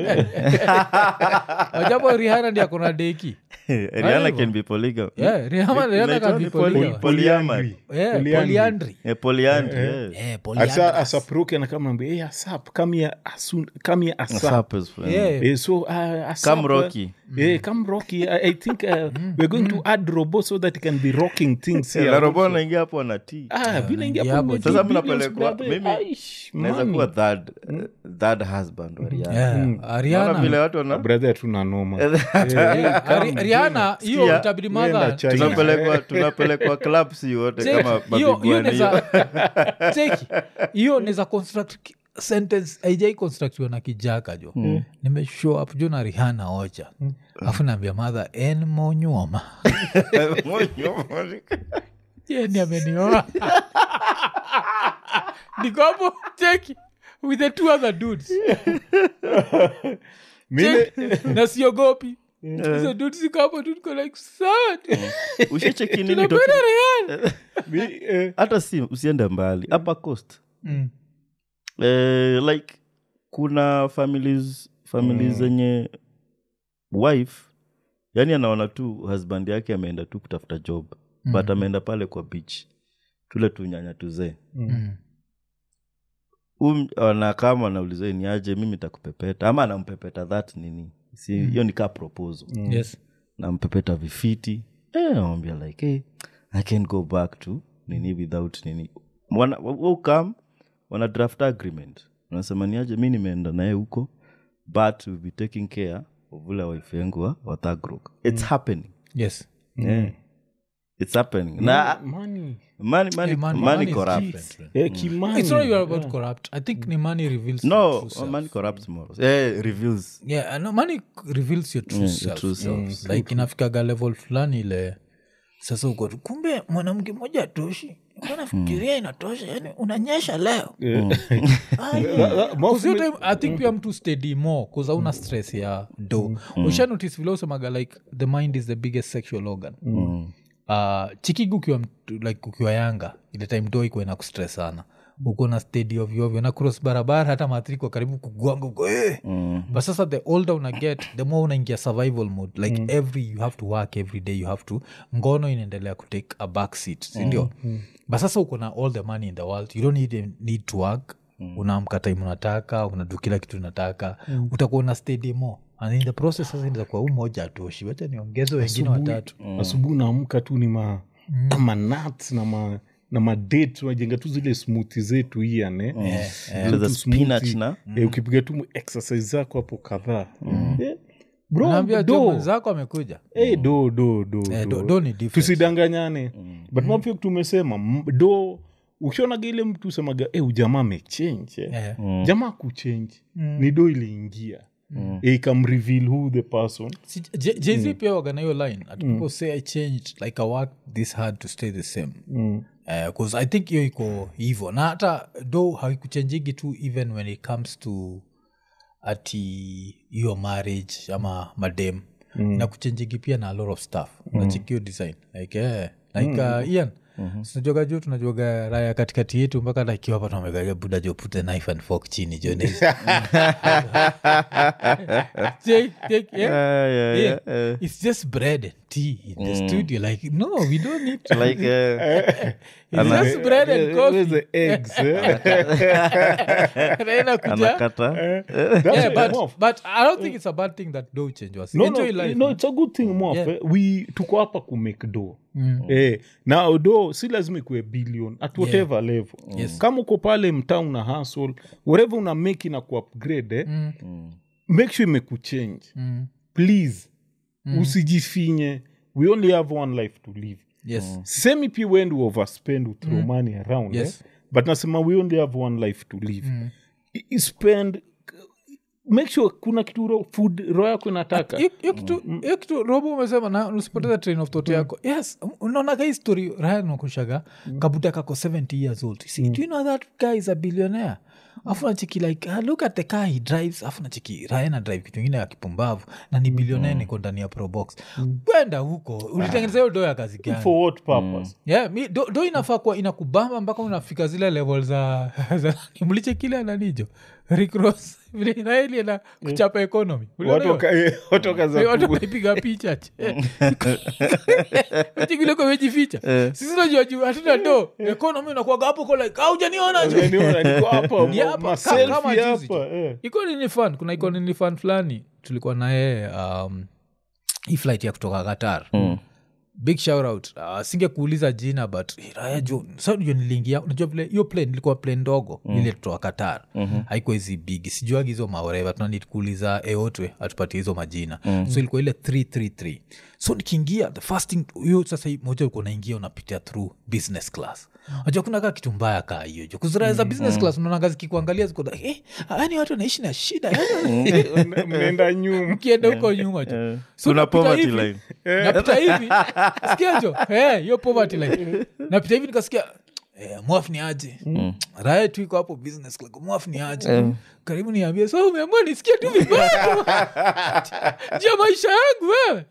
wajapo rihana ndi akona deki Rihanna hivyo. can be polygam- yeah, Rihanna- Rihanna can be Poly- polygamy. polyamory. Yeah, Polyandry. polyandry. Eh, polyandry, yes. Eh, asa polyandrous. asaproke anakamwambia hey, asap come here asun come here asap Sap is fine. Yeah. Eh, so uh, asap, Come Rocky. uh, eh, come rocky i, I think uh, we're going to add robo so that it can be rocking things here Na robo anaingia hapo na tea. Ah, vile ingia yeah, hapo but- with Sasa billions, mnapelekwa- brother. mimi Aish, naweza man. kuwa third, eh, third husband wa Rihanna. Yeah, Unaona Ariana- vile watu wana- brother tuna noma Ari- Rihanna, hiyo Sikia, itabidi nenda madha China. tunapelekwa tunapelekwa club si wote Cheki, kama hiyo- hiyo mabiguani neza- cheki, hiyo neza construct ki- sentence aijai constructiwa na kijaka jo nimeshow up jo na rihana ocha afu naambia madha en monyuoma yeni amenioa nikopo cheki with the two other dudes Mimi- Cheki, na siogopi hizo dudes ziko hapo tu niko like sad ushecheki nini tunapenda docu- rihana mi- eh, hata si usiende mbali hapa coast Mm. eh, like kuna families families zenye wife yani anaona tu husband yake ameenda tu kutafuta job mm. but ameenda pale kwa beach tule tunyanya tuzee Mm. um, na kama anauliza ni aje mimi takupepeta ama anampepeta that nini si hiyo ni kaa proposal yes nampepeta vifiti eh, namwambia like hey, i can go back to nini without nini wana, ukam wana draft agreement unasema niaje mi nimeenda naye huko but will be taking care of ule wife yangu wa, wa Thagrok. it's happening yes yeah. it's happening na money. money, money, Eh, money- money money is corrupts different. Eh, kimani. it's not even about corrupt i think ni money reveals no your true self. money corrupts morals eh, reveals yeah no, money reveals your true Yeah, your self, true yeah. self. like inafikaga level fulani ile sasa uko tu kumbe mwanamke mmoja atoshi nafikiria inatosha yani unanyesha leo Cause hiyo time, i think pia mtu steady more bcause auna stress ya do usha notice vile usemaga like the mind is the biggest sexual organ uh, chikigu ukiwa mtu- like ukiwa yanga ile time do ikuwa na kustress sana uko na stedi ovyoovyo na cross barabara hata maathiriko karibu kugwanga uko eh. but sasa the older una get the more unaingia survival mode like every you have to work every day you have to ngono inaendelea kutake a back seat sindio but sasa uko na all the money in the world you don't need, need to work unaamka time unataka unadu kila kitu unataka utakuwa una stedi more and in the process sasa inazakuwa huu moja atoshi wacha niongeze wengine watatu asubuhi naamka tu ni ma, ma nuts na ma na madate tunajenga tu zile smuthi zetu hiane Zile za spinach na ukipiga tu exercise zako hapo kadhaa Eh, bro, naambia do. jo mwenzako amekuja Eh, do do do, Eh, do. do- do ni different. tusidanganyane but mapia tumesema m- do ukionaga ile mtu usemaga e ujamaa amechange eh. Eh. jamaa kuchange ni do iliingia mm. ikamreveal who the person Si- J- jz pia wagana hiyo line at people say i changed like i worked this hard to stay the same bcause i think hiyo iko hivo na hata do haikuchenjigi tu even when it comes to ati hiyo marriage ama madem mm. na kuchenjigi pia na a lot of stuff mm. nachikio design like eh, like uh, ian sinajuaga juu tunajuaga raya katikati yetu mpaka takiwa hapa tunamegaga buda jo pute knife and fork chini jo Take- take- yeah. Ah, yeah, Yeah. yeah, eh. it's just bread and tea in the studio like no we don't need to like eh, it's just bread and Where's coffee the eggs eh? Raina kuja anakata That's yeah, it, but, Moff. but i don't think it's a bad thing that do change was no, enjoy no, life no, man. it's a good thing Moff, Yeah. eh. we tuko hapa kumake do eh, na do si lazima ikuwe billion at whatever level Yes. kama uko pale mtaa una hustle whatever una make na kuupgrade eh, make sure imekuchange Mm. please usijifinye we only have one life to live yes semi pia when we overspend we throw money around Yes. eh? but nasema we only have one life to live I- I spend make sure kuna kitu ro, food roho yako inataka hiyo hiyo kitu hiyo kitu robo umesema na usipoteza train of thought yako yes unaonaga hii story raya nakushaga kabuta kako 70 years old see, do you know that guy is a billionaire afu nachiki like uh, look at the car he drives afu nachiki raya na drive kitu ingine ya kipumbavu na ni billionaire niko ndani ya probox kwenda huko ulitengeneza hiyo do ya kazi gani for what purpose yeah, mi, do, do inafaa kuwa inakubamba mpaka unafika zile level za, za mliche kile ananijo ricross vile inaeli na kuchapa economy Uliona watu hiyo? waka- eh, watu wakaza Eh, watu ku- wameipiga picha chikileko mejificha sisi najua juu hatuna do economy unakuwaga hapo ko like aujaniona jo Unaniona, niko hapa, Ni hapa, ma- kama- kama selfie juzi hapa, tu. eh. iko nini fan kuna iko nini fan fulani tulikuwa naye um, hii flight ya kutoka qatar big shout out uh, singekuuliza jina but eh, raya jo sa jo niliingia unajua vile hiyo plane ilikuwa plane ndogo ile kutoka qatar mm-hmm. haikuwa hizi big sijuagi hizo maoreva tunanid kuuliza eotwe atupatie hizo majina mm-hmm. so ilikuwa ile 333 so nikiingia the first thing hiyo sasa hii moja ulikuwa unaingia unapitia through business class najua kuna kaa kitu mbaya kaa hiyo jo kuziraya za business class unaonaga zikikuangalia ziko like, eh, yani watu wanaishi na shida yani Mna- mnaenda nyuma ukienda huko nyuma jo So kuna napita poverty hivi, line napita hivi sikiajo Eh, hiyo poverty line napita hivi nikasikia eh, mwaf ni aje raya tu iko hapo business club mwaf ni aje karibu niambie so umeamua nisikia tu vibaya jia maisha yangu wewe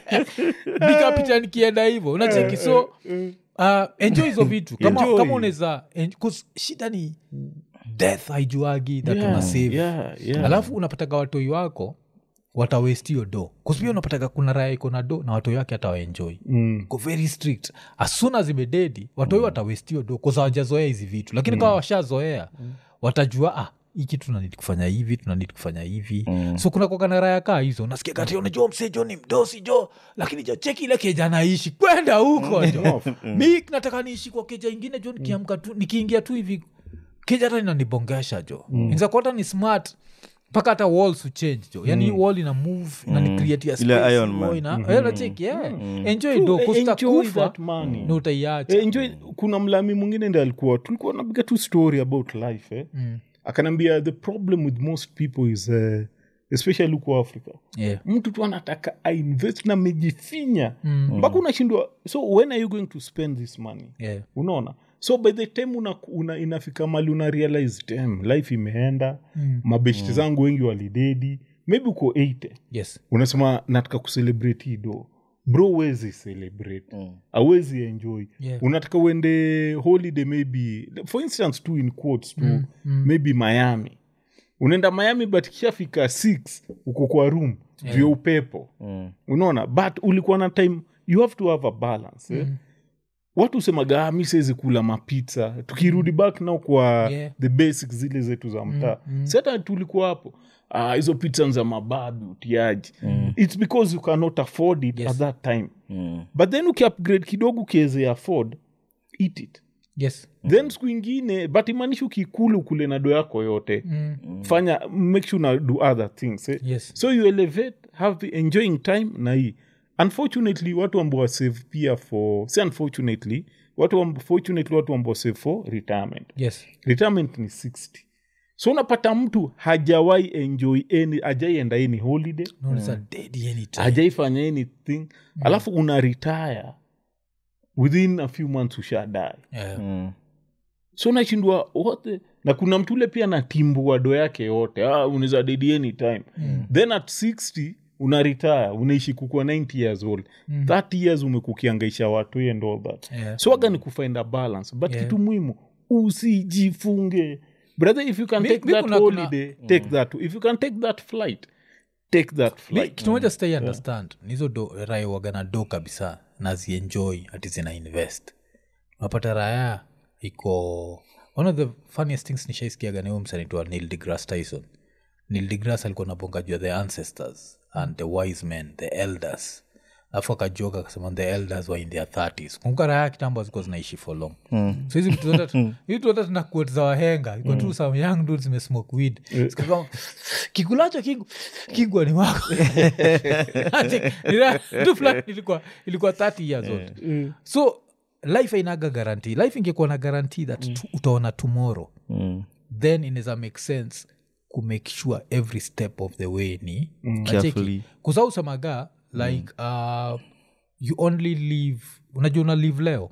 nikapita nikienda hivyo unacheki so uh, enjoy hizo vitu kama, Enjoy. kama unaweza en- 'cause shida ni death haijuagi that Yeah, una save yeah, yeah. alafu unapataga watoi wako watawestio do kusipia unapataga kuna raya iko na do na watoi wake hata waenjoi Mm. ko very strict as soon as imededi watoi watawestio do kosa wajazoea hizi vitu lakini kama washazoea watajua ah hii kitu tunanidi kufanya hivi tunanidi kufanya hivi so kuna kokana raya kaa hizo nasikia kati unajua msee jo ni mdosi jo lakini jo cheki ile keja naishi kwenda huko jo mi nataka niishi kwa keja ingine jo nikiamka tu nikiingia tu hivi keja hata inanibongesha jo mm. inzakuata ni smart mpaka hata walls uchange jo yani wall ina move na ni create ya Ile space, Iron wall Man. ina- eh, unacheki, yeah. enjoy True, do eh, enjoy kustakufa that money. ni utaiacha Eh, enjoy kuna mlami mwingine ndi alikuwa tulikuwa napiga tu story about life eh? Mm. akanaambia the problem with most people is uh, especially huko africa yeah. mtu tu anataka ainvest na mejifinya Mm. mpaka unashindwa so when are you going to spend this money Yeah. unaona so by the time una, una, inafika mali una realize damn life imeenda Mm. mabeshti zangu wengi walidedi maybe uko 80 yes unasema nataka kucelebrate hii do bro wezi celebrate awezi enjoy Yeah. unataka uende holiday maybe for instance tu in quotes tu maybe miami unaenda miami but kishafika 6 uko kwa room yeah. vya upepo Mm. unaona but ulikuwa na time you have to have a balance eh? watu usemaga "Ah, mi siwezi kula mapizza tukirudi back nao kwa Yeah. the basics zile zetu za mtaa mm, si hata tulikuwa hapo ah, hizo pizza za mababi utiaji its because you cannot afford it Yes. at that time Mm. but then ukiupgrade kidogo ukiweze afford eat it yes then siku ingine but imaanishi ukikula ukule na do yako yote mm. fanya make sure na do other things eh? yes so you elevate have the enjoying time na hii unfortunately watu ambao wasave pia for si unfortunately watu amb- fortunately watu ambao save for retirement yes retirement ni 60 so unapata mtu hajawai enjoy any hajaienda any holiday no it's a dead anytime hajaifanya anything alafu una retire within a few months ushadae yeah. Mm. so nashindwa wote na kuna mtu ule pia natimbua do yake yote ah, unaweza dedi anytime mm. then at 60 una retire unaishi kukua 90 years old mm. 30 years umekukiangaisha watu and all that Yeah. so waga ni kufind a balance but Yeah. kitu muhimu usijifunge brother if you can Mi- take mi that kuna- kuna- holiday take that if you can take that flight take that Mi- flight kitu moja stai understand nizo do raya wagana do kabisa nazienjoy ati zina invest unapata raya iko one of the funniest things nishaiskiaga ni huyu msanaitwa neil degrass tyson neil degrass alikuwa nabonga juu ya the ancestors and the wise men the elders alafu akajoka akasema the elders were in their 30s kumbuka raya kitambo zilikuwa zinaishi for long so hizi vitu zote tu- hizi vitu zote tuna quote za wahenga iko tu some young dudes zimesmoke weed Zikakuwa, kikulacho kingu kingwa ni wako Ati, nila- tu fulani ilikuwa ilikuwa 30 years old so life ainaga guarantee life ingekuwa na guarantee that tu, utaona tomorrow Mm. then inaweza make sense kumake sure every step of the way ni Carefully. kusausemaga like uh, you only live unajua una live leo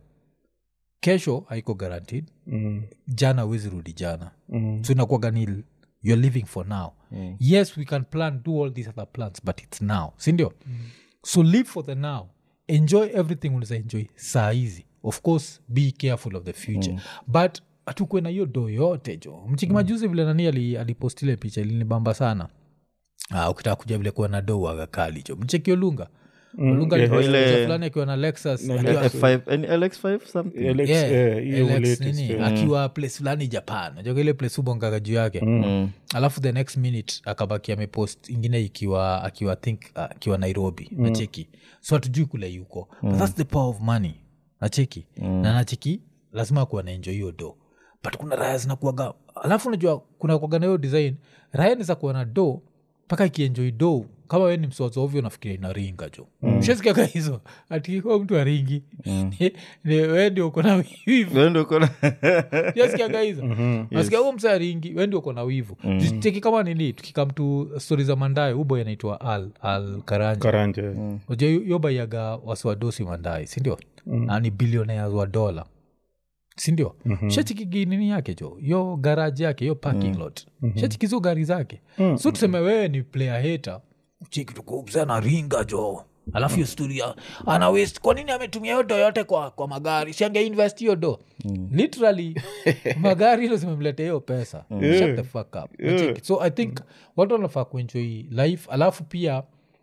kesho haiko guaranteed Mm. jana wezi rudi jana Mm. so inakuwaga ni you're living for now yes we can plan do all these other plans but it's now sindio so live for the now enjoy everything unaweza enjoy saa hizi of course be careful of the future but hatukwe na hiyo do yote jo mchiki majuzi vile nani ali- alipostile picha ilinibamba sana uh, ukitaka kuja vile kuwa na do wagakali jo mcheki olunga olunga yeah. alipost Ile- picha fulani akiwa na lexus Na akiwa- F5, any LX5 something Alex, Yeah, eh, hiyo Alex latest, nini, eh. akiwa place fulani japan najoka ile place ubongaga juu yake Mm. alafu the next minute akabaki amepost ingine ikiwa akiwa think uh, akiwa nairobi mm. nacheki so hatujui kule yuko mm. but thats the power of money nacheki mm. na nacheki lazima kuwa naenjo hiyo do but kuna raya zinakuaga alafu unajua kuna kuaga na hiyo design raya niza kuwa na do mpaka ikienjoi do kama we ni msozo ovyo nafikiria inaringa jo mm. shesikiaga hizo atikikuwa mtu aringi mm. we ndio uko na wivu Wewe ndio uko na- yasikiaga hizo nasikia huo msa ringi wendi uko na wivu mm. teki kama nini tukikam tu stori za mandae uboy anaitwa al al karanja karanja uja yobaiaga wasiwadosi mandae sindio na ni billionaires wa dola sindio mm-hmm. shachikigi nini yake jo yo garaji yake yo parking lot mm-hmm. shachikizo gari zake mm-hmm. so tuseme wewe ni player heta chiki tukubza na ringa jo alafu hiyo stori ya ana waste kwa nini ametumia hiyo do yote kwa, kwa magari siange invest hiyo do mm. literally magari hilo zimemletea hiyo pesa shut the fuck up Unacheki? so i think watu wanafaa kuenjoy life alafu pia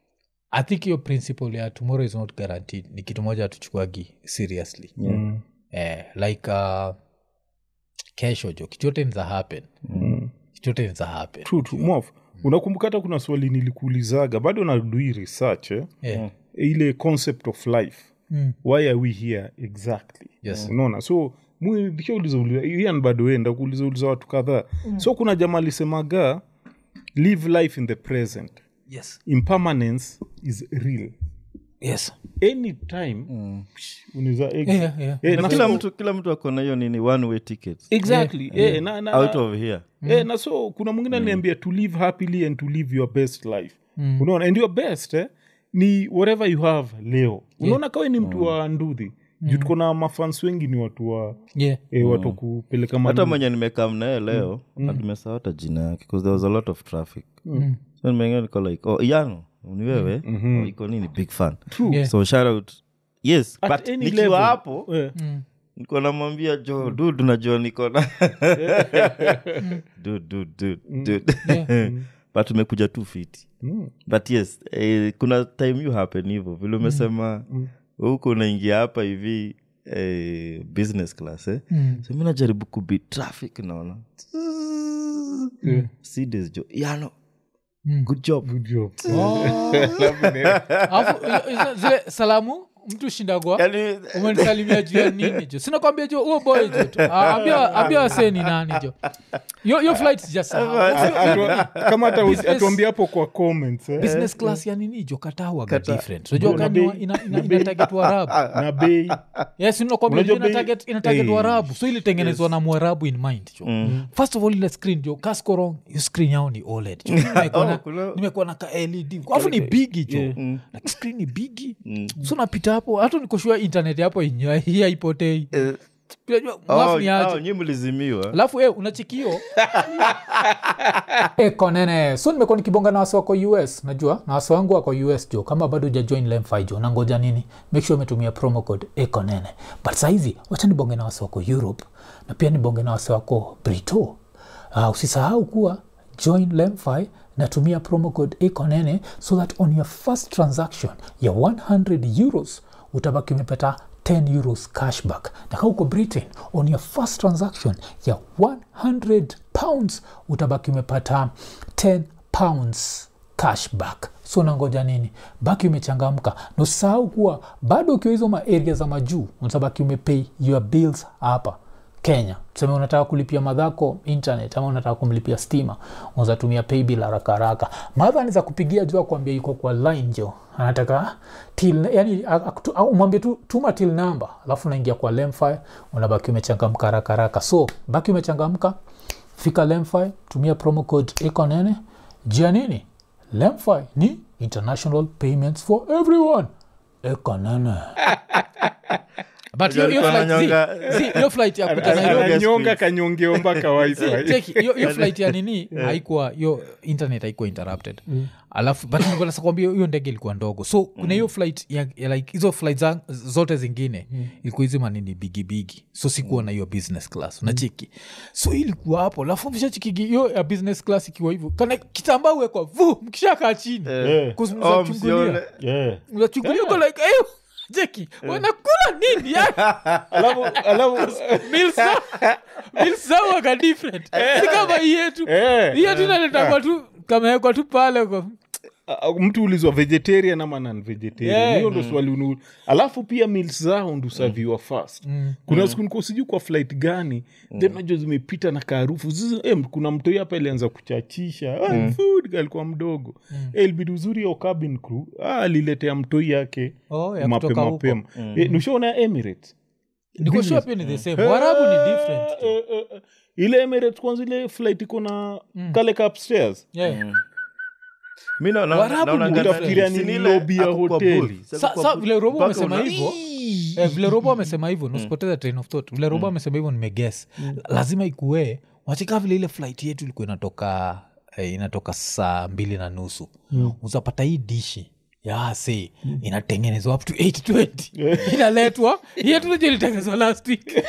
i think hiyo principle ya tomorrow is not guaranteed ni kitu moja hatuchukuagi seriously Mm. eh, like uh, kesho jo kitu yote niza happen Mm. kitu yote niza happen True, true. Mof, unakumbuka hata kuna swali nilikuulizaga bado nadui research eh? yeah. ile concept of life Mm. why are we here exactly Yes. unaona so ian bado enda kuuliza uliza watu kadhaa so kuna jamaa alisemaga live life in the present yes impermanence is real yes anytime psh, unaweza ex- yeah, yeah. Eh, Na na kila so- mtu kila mtu akona hiyo nini one way tickets exactly eh, na, na, out na, of here eh, na so kuna mwingine aliniambia to live happily and to live your best life unaona and your best eh, ni whatever you have leo unaona kawe ni mtu wa ndudhi juu tuko na mafans wengi ni watu wa yeah. eh, watu wa kupeleka hata manu mwenye nimekam naye leo atumesahau hata jina yake bcause there was a lot of traffic so nimeingia niko like oh iano ni wewe oh, iko nini big fan Yeah. so shout out yes At but any nikiwa level. hapo eh, niko namwambia jo dud unajua niko na Dude, dude, dude, dude. but umekuja tu fiti mm, but yes eh, kuna time you happen hivyo vile umesema huku unaingia hapa hivi eh, business class eh? Mm. so mi najaribu kubi traffic naona eh, Cds jo yano Mm. good job good job. Alafu, hizo- hizo- zile salamu mtu shindagwa yani umenisalimia juu ya nini jo sinakwambia jo huo boy jo tu. Ah, ambia ambia wasee ni nani jo yo, yo flight sijasahau Atu- kama hata usi- Business- atuambia hapo kwa comments eh, business class ya nini jo katawaga different unajua Bro, na kani bei- ina, ina, na bei- ina target warabu na bei yes nakwambia Unajua ina bei- target, ina target Eh. warabu so ilitengenezwa na mwarabu in mind jo first of all ile screen jo kaskorong hiyo screen yao ni oled jo nimekuwa na- Oh, kuna- nimekuwa na ka led alafu ni bigi jo like screen ni bigi so napita hapo hata nikoshua internet hapo inya- hii haipotei eh, Unajua, oh, mwafu ni aje oh, nyi mlizimiwa alafu e, unachikio eko nene so nimekuwa nikibonga na wasi wako us najua na wasi wangu wako us jo kama bado ujajoin lemfi jo nangoja nini make sure umetumia promo code eko nene but sahizi wacha nibonge na wasi wako europe na pia nibonge na wasi wako brito uh, usisahau kuwa join lemfi natumia promo code ekonene so that on your first transaction ya 100 euros utabaki umepata 10 euros cashback na kaa uko britain on your first transaction ya 100 pounds utabaki umepata 10 pounds cashback so nangoja nini baki umechangamka na usisahau kuwa bado ukiwa hizo maaria za majuu utabaki umepay your bills hapa kenya tuseme unataka kulipia madhako internet ama unataka kumlipia stima unazatumia paybill haraka haraka madha anaweza kupigia juu akuambia iko kwa line jo anataka till yani akutu- au umwambie tu tuma till number alafu unaingia kwa lemfi unabaki umechangamka haraka haraka so baki umechangamka fika lemfi tumia promo code ekonene jia nini lemfi ni international payments for everyone ekonene but hiyo- hiyo Alikuwa flight- ananyonga- zi- zi, hiyo flight ya kuja Ana- Nairobi- ananyonga kanyongeo mpaka wifi Cheki, hiyo hiyo flight ya nini haikuwa hiyo internet haikuwa interrupted alafu but nilikuwa nataka kuambia hiyo ndege ilikuwa ndogo so kuna hiyo flight ya, ya like hizo flight za, zote zingine ilikuwa hizi manini bigibigi so sikuwa na hiyo business class unacheki so hii ilikuwa hapo alafu mshachikigi hiyo ya business class ikiwa hivyo kana kitambaa uwekwa vu mkishakaa chini Eh, Kuzi- Oh, mnachungulia. msione. yeah. unachungulia uko like "Eh, jeki wanakula nini ya alafu alafu Meals zao- meals zao waka different si kama hii yetu eh, hii yetu inaletangwa tu kamewekwa tu pale kwa uh, mtu ulizwa vegetarian ama non vegetarian Yeah. hiyo ndo swali unu alafu pia meals zao ndusaviwa fast kuna siku niko sijui kwa flight gani then najua zimepita na kaarufu Zizi- eh, kuna mtoi hapa ilianza kuchachisha Ah, food alikuwa mdogo Eh, ilibidi uzuri ya cabin crew ah, aliletea mtoi yake Oh, ya kutoka mapema huko. mapema Eh, nishaona emirates nikoshua pia ni the same warabu ni different Eh, eh, eh. ile emirates kwanza ile flight iko na kale ka upstairs yeah. Mi na- na- Warabu naona ni gana- utafikiria ni si ni ile lobby ya ako kwa hoteli. booth. Si ako sa, kwa sa booth. vile robo Mpaka amesema una- hivyo eh, vile robo amesema hivyo nosipoteza train of thought vile robo amesema hivyo nimeges lazima ikuee wachika vile ile flight yetu ilikuwa inatoka eh, inatoka saa mbili na nusu uzapata hii dishi ya se inatengenezwa up to 820 inaletwa yetu najo ilitengenezwa last week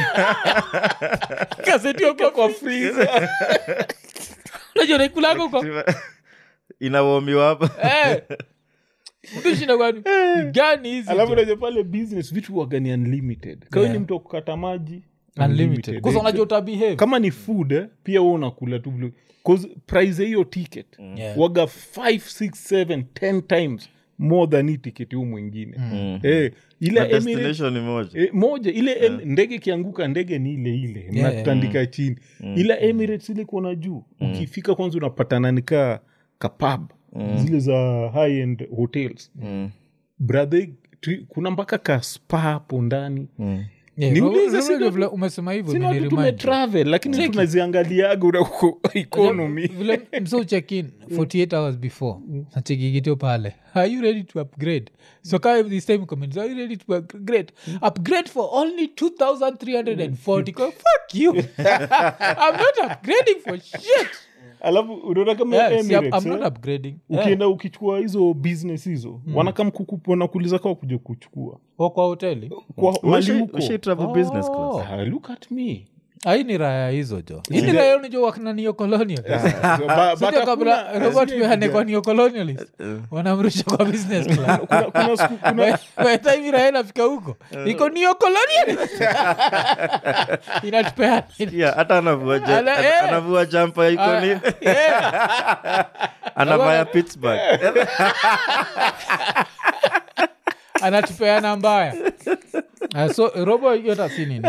kasetiwa kwa freezer najua naikulako kwa inawomiwa hapa Eh. Mtushinda kwani ni gani hizi alafu jo? naja pale business vitu wagani unlimited kawe ni mtu wa kukata maji unlimited kwanza Eh, unajua utabehave kama ni food eh, pia we unakula tu vile- 'cause price ya hiyo ticket Yeah. waga 5 6 7 10 times more than hii ticket huu mwingine eh, ile Na Emirates- destination ni moja E, moja ile em, ndege ikianguka ndege ni ile ile mnatandika chini ila emirates ile kuona juu ukifika kwanza unapatana nikaa kapab zile za high end hotels brother tri- kuna mpaka ka spa hapo ndani Yeah, Niulize, unajua sina- vile umesema hivyo sina watu imeniremind. tumetravel lakini tunaziangaliaga unauko economy vile mso check in 48 hours before nachekikitio pale are you ready to upgrade so kaa this time comments are you ready to upgrade upgrade for only 2340 Go, fuck you i'm not upgrading for shit alafu unaona kama yeah, see, I'm, Emirates, I'm not eh, upgrading yeah. ukienda ukichukua hizo business hizo wanakam wanakuuliza kaa kuja kuchukua Wa kwa hoteli kwa mali Ushi- huko ushi travel business class Oh. Ah, look at me ai ni raya hizo jo hii ni raya unijo wakinanio colonial So, ba- Sio but kabla hakuna- robert sijui mehane kuja- kwa neo colonialist wanamrusha kwa business class kuna, kuna siku kuna taimiraenafika huko iko neo colonialist inatupea Yeah, hata anavua ja- Ala, ana- eh. anavua jampa iko Ah, ni yeah. anavaya pittsburgh anatupeana mbaya Ah, so robo yota si nini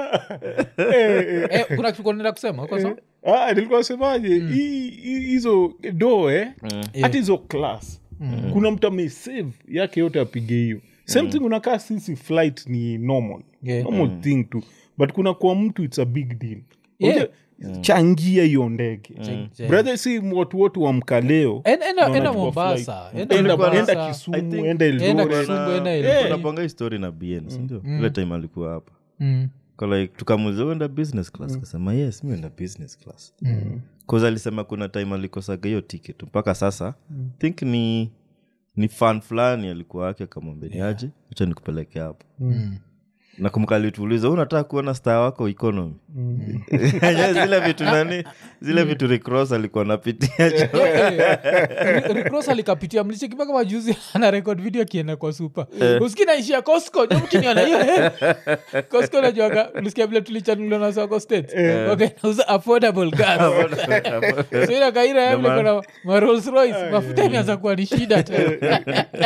Eh, kuna kitu nenda kusema uko sawa? Ah, nilikuwa semaje hii- hii- hizo do eh hata hizo class kuna mtu amesave yake yote apige hiyo same thing unakaa sisi flight ni normal Yeah. normal thing tu but kuna kwa mtu its a big deal Yeah. Unajua, changia hiyo ndege Changia. brother si watu wote wamka leo En- enda- na enda wanachukua mombasa flight. enda Enda- Mombasa. enda I kisumu think- enda Enda eldoret Kisumu, enda Kuna- Eldoret. kunapanga hii story na bn sindio ile time alikuwa hapa Mm. Kwa like tukamuliza uenda business class kasema yes mi enda business class mm. alisema kuna time alikosaga hiyo ticket mpaka sasa think ni ni fan fulani alikuwa wake akamwambia ni aje acha nikupeleke hapo nakumbuka alituuliza "Wewe unataka kuona star wako economy Yenyewe zile vitu nani zile vitu recross alikuwa napitia ricross alikapitia mlichekipaka majuzi ana rekod video akienda kwa supa uski naishia cosco jomkiniona hiyo cosco najuaga ulisikia vile tulichanuliwa na soko state wakanauza affordable gas so ila kaira ya vile kuna ma Rolls Royce mafuta imeanza kuwa ni shida tena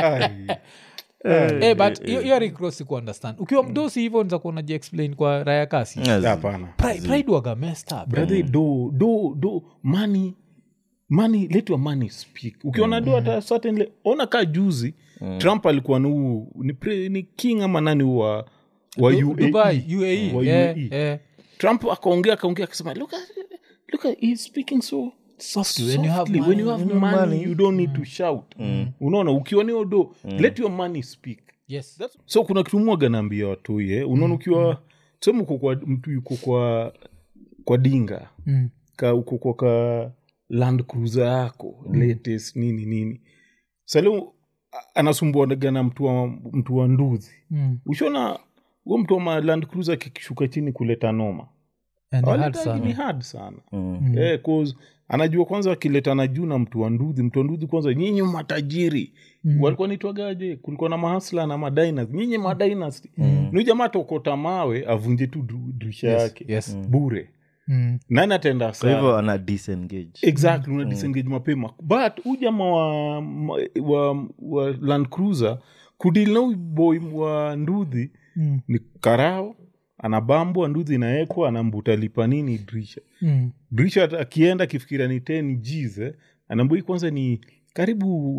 Eh, but hiyo- hiyo recross ku understand ukiwa mdosi hivyo nza kuwa najiexplain kwa raya kasi hapana Pri- pride waga messed up brother do do do money money let your money speak ukiona do hata certainly ona ka juzi trump alikuwa ni huu ni, pre, ni king ama nani huu wa wa Du- UAE. dubai uae Wa yeah, UAE. yeah. trump akaongea akaongea akasema look at look at he's speaking so Softly, when you have softly. when you money. have money, you don't need to shout unaona ukiwa ni odo let your money speak yes so kuna kitu mwaga naambia watuye unaona ukiwa sema uko kwa mtu yuko kwa kwa dinga Mm. ka uko kwa ka land cruiser yako latest nini nini salio anasumbuanaga na mtu wa, mtu wa nduzi Mm. ushona huo mtu wa ma land cruiser kikishuka chini kuleta noma And hard Hawaleta- ni sana hard sana Eh, 'cause anajua kwanza akiletana juu na mtu wa nduthi mtu wa nduthi kwanza nyinyi matajiri walikuwa nitwagaje kulikuwa na mahasla na madinas nyinyi madynasty ni jamaa tokota mawe avunje tu du- dirisha yake yes. bure Mm. nani atenda kwa hivyo hasara ana disengage exactly una disengage mapema but huu jamaa wa, wa, wa land cruiser kudili na huyu boy wa nduthi Mm. ni karao anabambwa nduthi inaekwa anambuta lipa nini dirisha Mm. dirisha hata akienda akifikiria ni 10 gs eh, anaambia hii kwanza ni karibu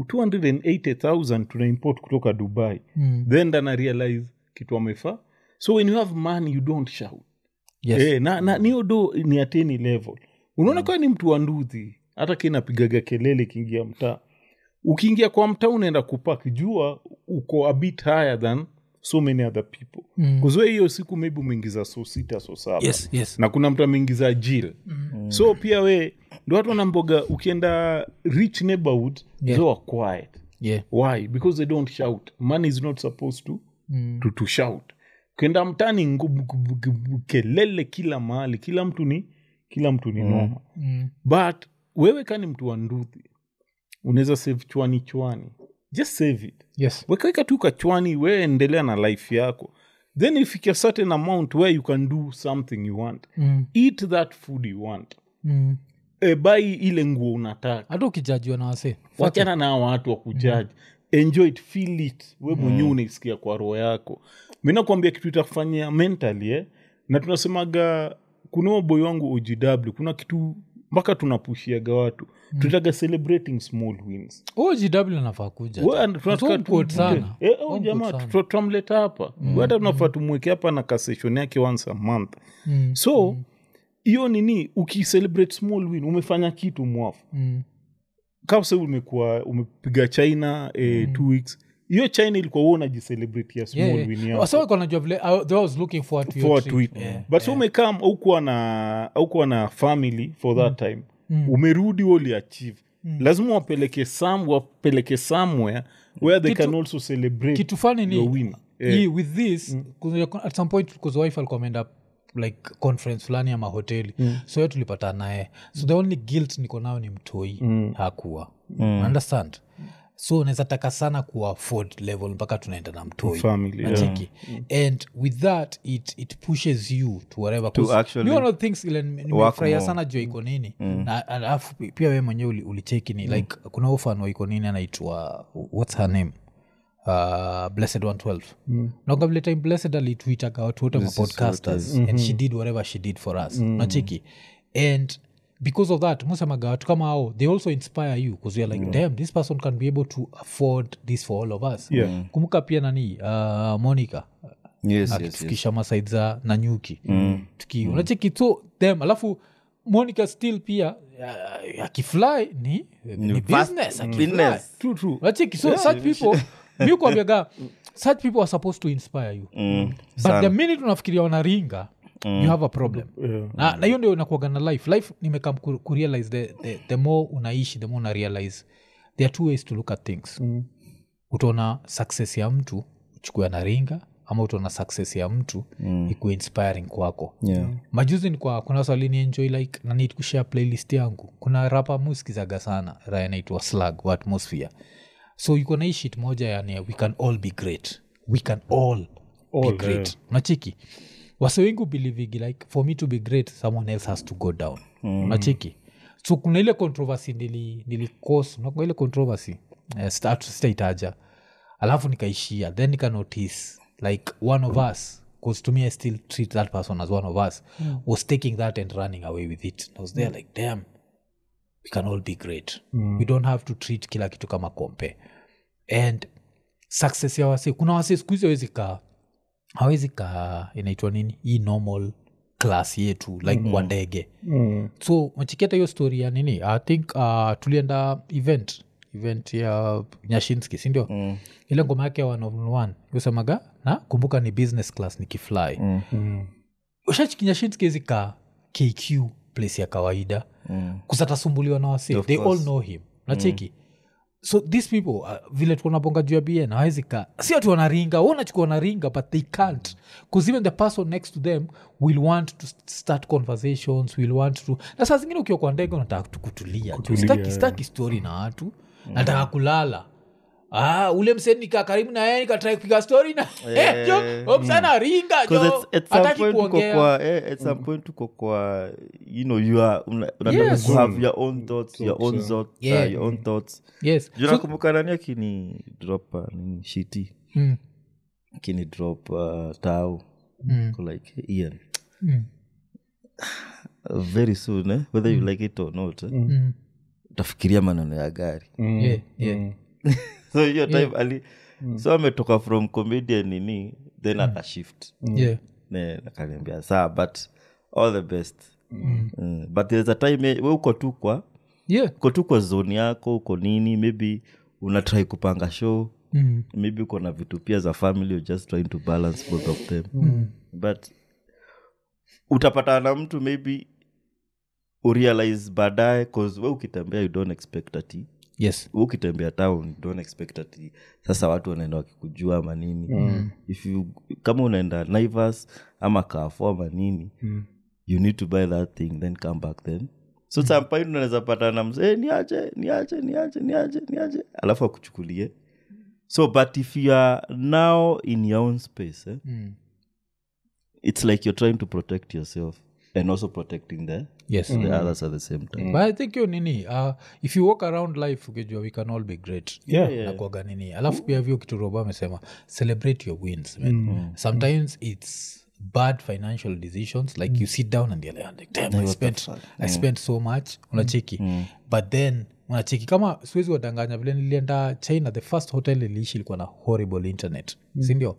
280000 tuna import kutoka dubai Mm. then dana realize kitu amefaa so when you have money you don't shout Yes. eh, na, na niyo do ni ateni level unaona kaa ni mtu wa nduthi hata kinapigaga kelele ikiingia mtaa ukiingia kwa mtaa unaenda kupak jua uko a bit higher than so many other people Mm. kuzwe hiyo siku maybe umeingiza so sita so saba yes yes na kuna mtu ameingiza jil mm. so pia we ndo watu wanamboga ukienda rich neighborhood Yeah. yeah. are quiet yeah why because they don't shout money is not supposed to, Mm. to, to shout ukienda mtani ngubu- gubu- gubu- kelele kila mahali kila mtu ni kila mtu ni noma Mm. but wewe kani mtu wa nduthi unaweza save chwani chwani just save it yes wekaweka tu kachwani we endelea na life yako then ifike a certain amount where you can do something you want Mm. eat that food you want Mm. e, bai ile nguo unataka hata ukijajiwa na wase wachana na hawa watu wa kujaji enjoy it feel it we mwenyewe unaisikia kwa roho yako mi nakwambia kitu itakufanyia mentally eh? na tunasemaga kuna huo boy wangu ogw kuna kitu mpaka tunapushiaga watu mm. tutaga celebrating small wins ogw anafaa kuja We, and tunataka Home quote tu- sana. Eh, oh, Home jamaa quote sana. tuta- tutamleta hapa We hata tunafaa tumweke hapa na kaseshon yake once a month Mm. so hiyo nini ukicelebrate small win umefanya kitu mwafu Mm. kabsa umekuwa umepiga china eh, two weeks hiyo china ilikuwa huo unajicelebrate ya small Yeah, win yeah. yako Wasa walikuwa wanajua vile I- they was looking forward to your forward trip. to it Yeah. but so umekam aukuwa na aukuwa na family for that time umerudi uliachieve lazima wapeleke some wapeleke somewhere where they Kitu- can also celebrate kitu fani ni your win hii with this mm. at some point because wife alikuwa ameenda like conference fulani ama hoteli mm. so yo tulipata naye so the only guilt niko nayo ni mtoi mm. hakuwa mm. understand so unaweza taka sana kuwa afford level mpaka tunaenda na mtoi Family, yeah. nacheki and with that it, it pushes you to whatever 'Cause actually you know things ile nimefurahia more. sana juu ya iko nini na alafu pia we mwenyewe uli- ulicheki ni like kuna ufan wa iko nini anaitwa what's her name uh, blessed 112 mm. nakavile time blessed alituitaga watu wote mapodcasters and she did whatever she did for us nachiki and because of that musemaga watu kama ao they also inspire you bcause youare like damn this person can be able to afford this for all of us Yeah. kumbuka pia nani uh, monica yes, yes, yes. akitufikisha masaid za nanyuki mm. tuki unacheki so them alafu monica still pia uh, akifly ni, ni fast business akifly. business. true true unacheki so such people mi kuambiaga such people are supposed to inspire you Mm, but sana. the minute unafikiria wanaringa you have a problem Yeah. na na hiyo ndio inakuaga na life life nimekam ku- kurealize the, the, the more unaishi the more una realize there are two ways to look at things mm. utaona success ya mtu uchukue anaringa ama utaona success ya mtu mm. ikuwe inspiring kwako Yeah. majuzi ni kwa kuna swali ni enjoy like na need kushare playlist yangu kuna rapa muskizaga sana raya naitwa slug wa atmosphere so yuko na hii shit moja yani we can all be great we can all, be All, great yeah. nachiki wase wengi ubelivigi like for me to be great someone else has to go down mm. nachiki so kuna ile controversy nili, nili cause unakumbuka ile controversy eh, sita- sitaitaja alafu nikaishia then nika notice like one of us because to me i still treat that person as one of us was taking that and running away with it i was there like damn we can all be great we don't have to treat kila kitu kama kompe and success ya wase kuna wase skuhizi awezi kaa hawezi kaa inaitwa nini hii normal class yetu like mm. kwa ndege Mm. so machiketa hiyo story ya nini i think uh, tulienda event event ya nyashinski sindio mm. ile ngoma yake ya one on one yosemaga na kumbuka ni business class nikifly mm. Mm. ushachikinyashinski zika kq place ya kawaida Mm. kusatasumbuliwa na wasi Of they all course. know him nacheki so these people uh, vile tukonabonga juu ya bn awezika si ati wanaringa wanachukua wanaringa but they can't bcause even the person next to them will want to st- start conversations will want to na saa zingine ukiwa kwa ndege unataka tu kutulia tu. Sitaki- sitaki story na watu nataka kulala Ah, ule mseni nikaa karibu na yeye nikatrai kupiga story na Eh. jo msana ringa 'Cause jo it's- at some hataki point uko kuongea kwa eh, at some point uko kwa you know you are una- unataka Yes. ku have your own thoughts your own Thoughts, thoughts Yeah. uh, your own thoughts yes juu So- nakumbuka nani akini drop uh, nini shiti Mm, akini drop uh, tau mm, Ko like hey, ian mm, uh, very soon eh? whether you like it or not eh? mm. utafikiria maneno ya gari Mm. Yeah, yeah. so hiyo time ali so ametoka from comedian nini then akashift yeah Ne, akaniambia saa but all the best mm. but there's a time eh, we uko tu kwa yeah uko tu kwa zone yako uko nini maybe unatrai kupanga show mm. maybe uko na vitu pia za family you're just trying to balance both of them mm. but utapatana na mtu maybe urealize baadaye cause we ukitembea you don't expect ati yes we ukitembea town you don't expect ati sasa watu wanaenda wakikujua ama nini mm. if you kama unaenda naivas ama kafo ama nini mm. you need to buy that thing then come back then so mm. sampaini unaweza pata na mzee niache niache niache niache niache alafu akuchukulie so but if you are now in your own space eh, mm. it's like you're trying to protect yourself and also protecting the, yes the others at the same time but i think yo nini uh, if you walk around life ukijua we can all be great Yeah. nakwaga nini alafu pia vyo kitu robo amesema celebrate your wins man. sometimes it's bad financial decisions like you sit down and you're like damn i spent, I spent so much unacheki but then unacheki kama siwezi wadanganya vile nilienda china the first hotel iliishi ilikuwa na horrible internet sindio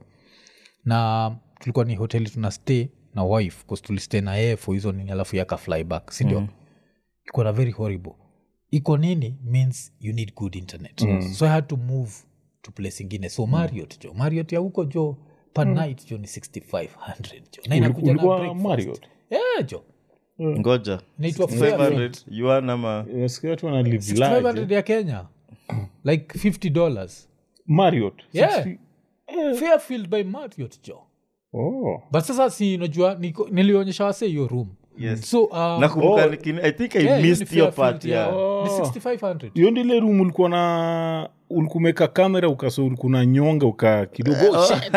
na tulikuwa ni hoteli tuna stay na wife bcause tulistay na yeye for hizo nini alafu yaka fly back sindio mm. iko na very horrible iko nini means you need good internet mm. so i had to move to place ingine so mariot jo mariot ya huko jo per night jo ni 6500 jo na inakuja na ulikuwa breakfast. Marriott? yeah jo ngoja inaitwa Fairfield. 500 yuan ama Nasikia watu wana live 500 large, eh. ya kenya like 50 dollars Marriott. Yeah. 60 fairfield by mariot jo Oh. but sasa si unajua niko- nilionyesha wase hiyo room Yes. so um, nakumbuka Oh. nikini- i think i yeah, hiyo missed ni your Fairfield, part yeah. yeah. Ni Oh. 6500 hiyo ndile rum ulikuwa na ulikumeka kamera ukaso ulikuna nyonga uka kidogo Oh, shit.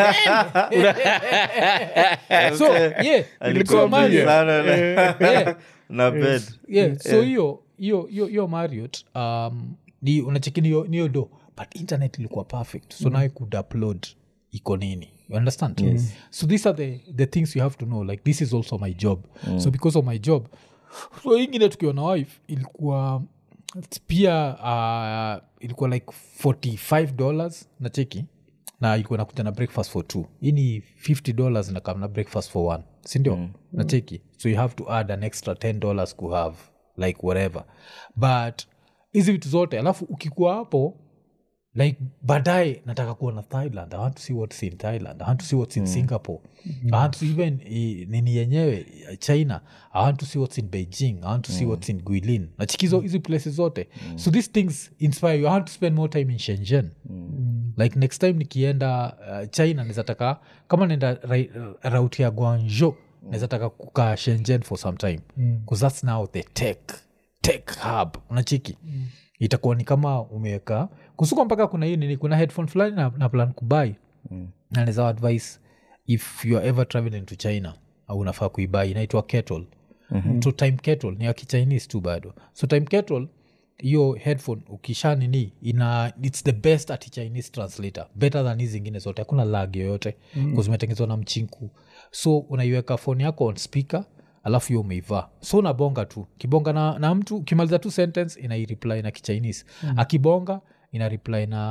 so yeah Alikuwa so busy Marriott, sana na- yeah, na bed yeah, so hiyo hiyo hiyo hiyo mariot um, ni unacheki niyo niyo do but internet ilikuwa perfect so now i could upload iko nini you understand yes. so these are the, the things you have to know like this is also my job so because of my job so ingine tukiwa na wife ilikuwa pia uh, ilikuwa like 45 dollars na cheki na ilikuwa nakuja na breakfast for two hii ni 50 dollars na kam na breakfast for one sindio mm. na cheki so you have to add an extra 10 dollars to have like whatever but hizi vitu zote alafu ukikuwa hapo like baadaye nataka kuona thailand i want to see what's in thailand i want to see what's in singapore i want to even i, nini yenyewe eh, china i want to see what's in beijing i want to see what's in guilin nachikizo hizi places zote so these things inspire you i want to spend more time in shenzhen like next time nikienda uh, china nezataka kama naenda ra- route ya guanzhou nezataka kukaa shenzhen for some time bcause that's now the tech tech hub unachiki mm. itakuwa ni kama umeweka kusuka mpaka kuna hii nini kuna headphone fulani na, na plan kubai mm. naneza advice if you are ever traveling to china au unafaa kuibai inaitwa kettle mm-hmm. so time kettle ni ya kichinese tu bado so time kettle hiyo headphone ukisha nini ina its the best at chinese translator better than hizi zingine zote hakuna lag yoyote mm. zimetengenezwa na mchinku so unaiweka phone yako on speaker alafu hiyo umeivaa so unabonga tu kibonga na, na mtu ukimaliza tu sentence inaireply na kichinese mm. akibonga ina reply na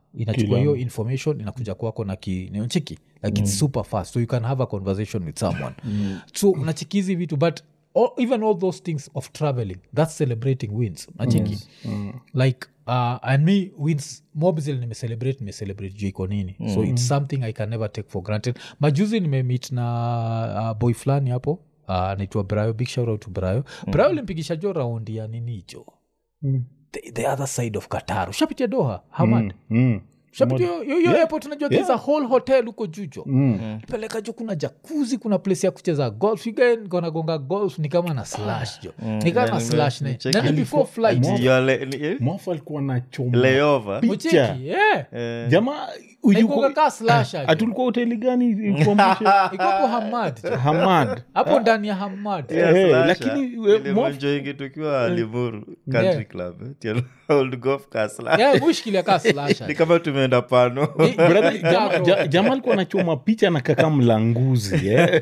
inachukua hiyo information inakuja kwako na kinchiki like its super fast so you can have a conversation with someone so unachiki hizi vitu but all, even all those things of traveling that's celebrating wins unachiki like uh, and me wins mobzil nimecelebrate nimecelebrate juu iko nini so it's something i can never take for granted majuzi nimemit na uh, boy fulani hapo uh, naitwa brayo big shout out to brayo brayo limpigisha jo raundi ya nini hicho the, the other side of qatar ushapitia doha hamad Mm. ushapitia yo- yo- yo airport unajua there's a whole hotel huko jujo peleka jo kuna jakuzi kuna place ya kucheza golf again gonagonga golf ni kama na slash jo ni kama na nime- slash ne nicheki nani before flight Ati you are le- ni- eh? mwafu alikuwa na choma layover Picha. ucheki yeah. Eh, jamaa Ikoga kaa slash aje. atulikuwa hoteli gani ilikuwa mwisho? Iko hapo hamad jo. hamad hapo ndani ya hamad yeah, Eh, slasher. lakini, we- Ile mo- mwenjoingi tukiwa limuru country Yeah. club eh, tia old golf car slash. yeah, mushkilia kaa slash ni aje. kama tumeenda pano Ni- Brother, ni- jama- bro. ja- jamaa alikuwa anachoma picha na kaka mlanguzi eh.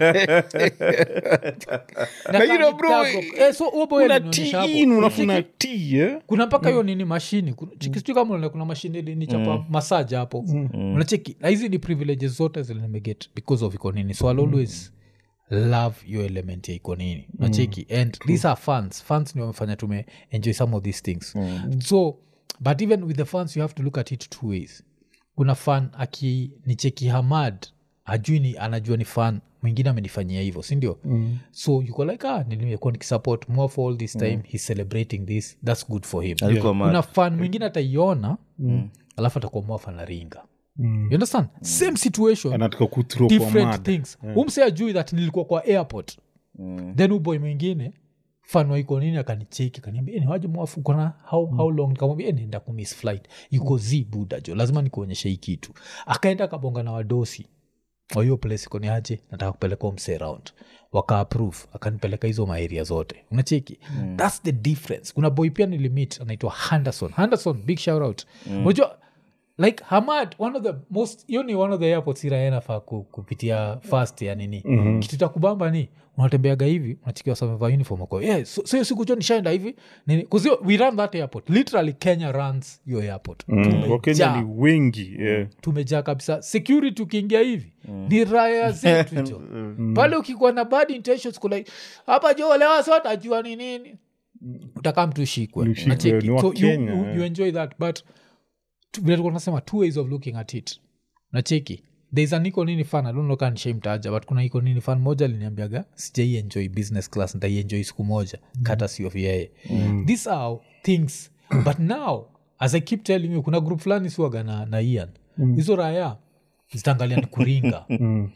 Na you know, kani bro, tag of- eh, so huo boy una alinionyesha hapo. tiin unafuna ti eh. kuna mpaka hiyo nini mashini Kuna- chiki- sijui kama unaona kuna mashini ilinichapa masaja hapo unacheki na hizi ni privileges zote zile nimeget because of iko nini so I'll always love your element ya iko nini unacheki and these are fans fans ni wamefanya tume enjoy some of these things so but even with the fans you have to look at it two ways kuna fan akinicheki hamad ajui ni anajua ni fan mwingine amenifanyia hivyo sindio mm. so yuko like ah, nimekuwa nikisupport more for all this time he's celebrating this that's good for him Alikuwa mad. kuna fan mwingine ataiona mm. alafu atakuwa mwafa na ringa mm. you understand same situation anataka kuthrow kwa different mad. things umse ajui that nilikuwa kwa airport then uboy mwingine fanwa iko nini akanicheki akaniambia ni waje mwafu kona how, how long nikamwambia "Eh, naenda kumiss flight yuko z buda jo lazima nikuonyeshe hii kitu akaenda akabonga na wadosi wa hiyo place iko ni aje nataka kupeleka mse round waka approve akanipeleka hizo maeria zote unacheki mm. thats the difference kuna boy pia nilimit anaitwa henderson henderson big shout out unajua like hamad one of the most hiyo ni one of the airports iraenafaa kupitia fast ya nini mm-hmm. kitu cha kubamba ni unatembeaga hivi unachikiwa sameva uniform ako yeah, so so hiyo siku jo nishaenda hivi nini kuzio we run that airport literally kenya runs your airport Mm, wakenya Tumejaa ni wengi yeah. tumejaa kabisa security ukiingia hivi ni raya zetu jo pale ukikuwa na bad intentions kula hapa jo lewa sote ajua ni nini utakaa mtu shikwe Ushikwe, Unacheki? ni wa so you, Kenya, you, eh. you enjoy that but tu- vile tulikuwa tunasema two ways of looking at it nacheki thereis an iko nini fan adonloka nishaimtaja but kuna iko nini fan moja aliniambiaga sijai enjoy business class ntaienjoy siku moja kata si of yeye these are things but now as i keep telling you kuna group fulani siwaga na, na ian hizo raya zitaangalia ni kuringa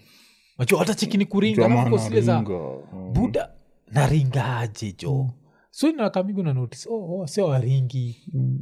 macho hata cheki ni kuringa Jamaa alafu zile za anaringa. buda naringaje jo so inakamigu na notice oh, oh, se waringi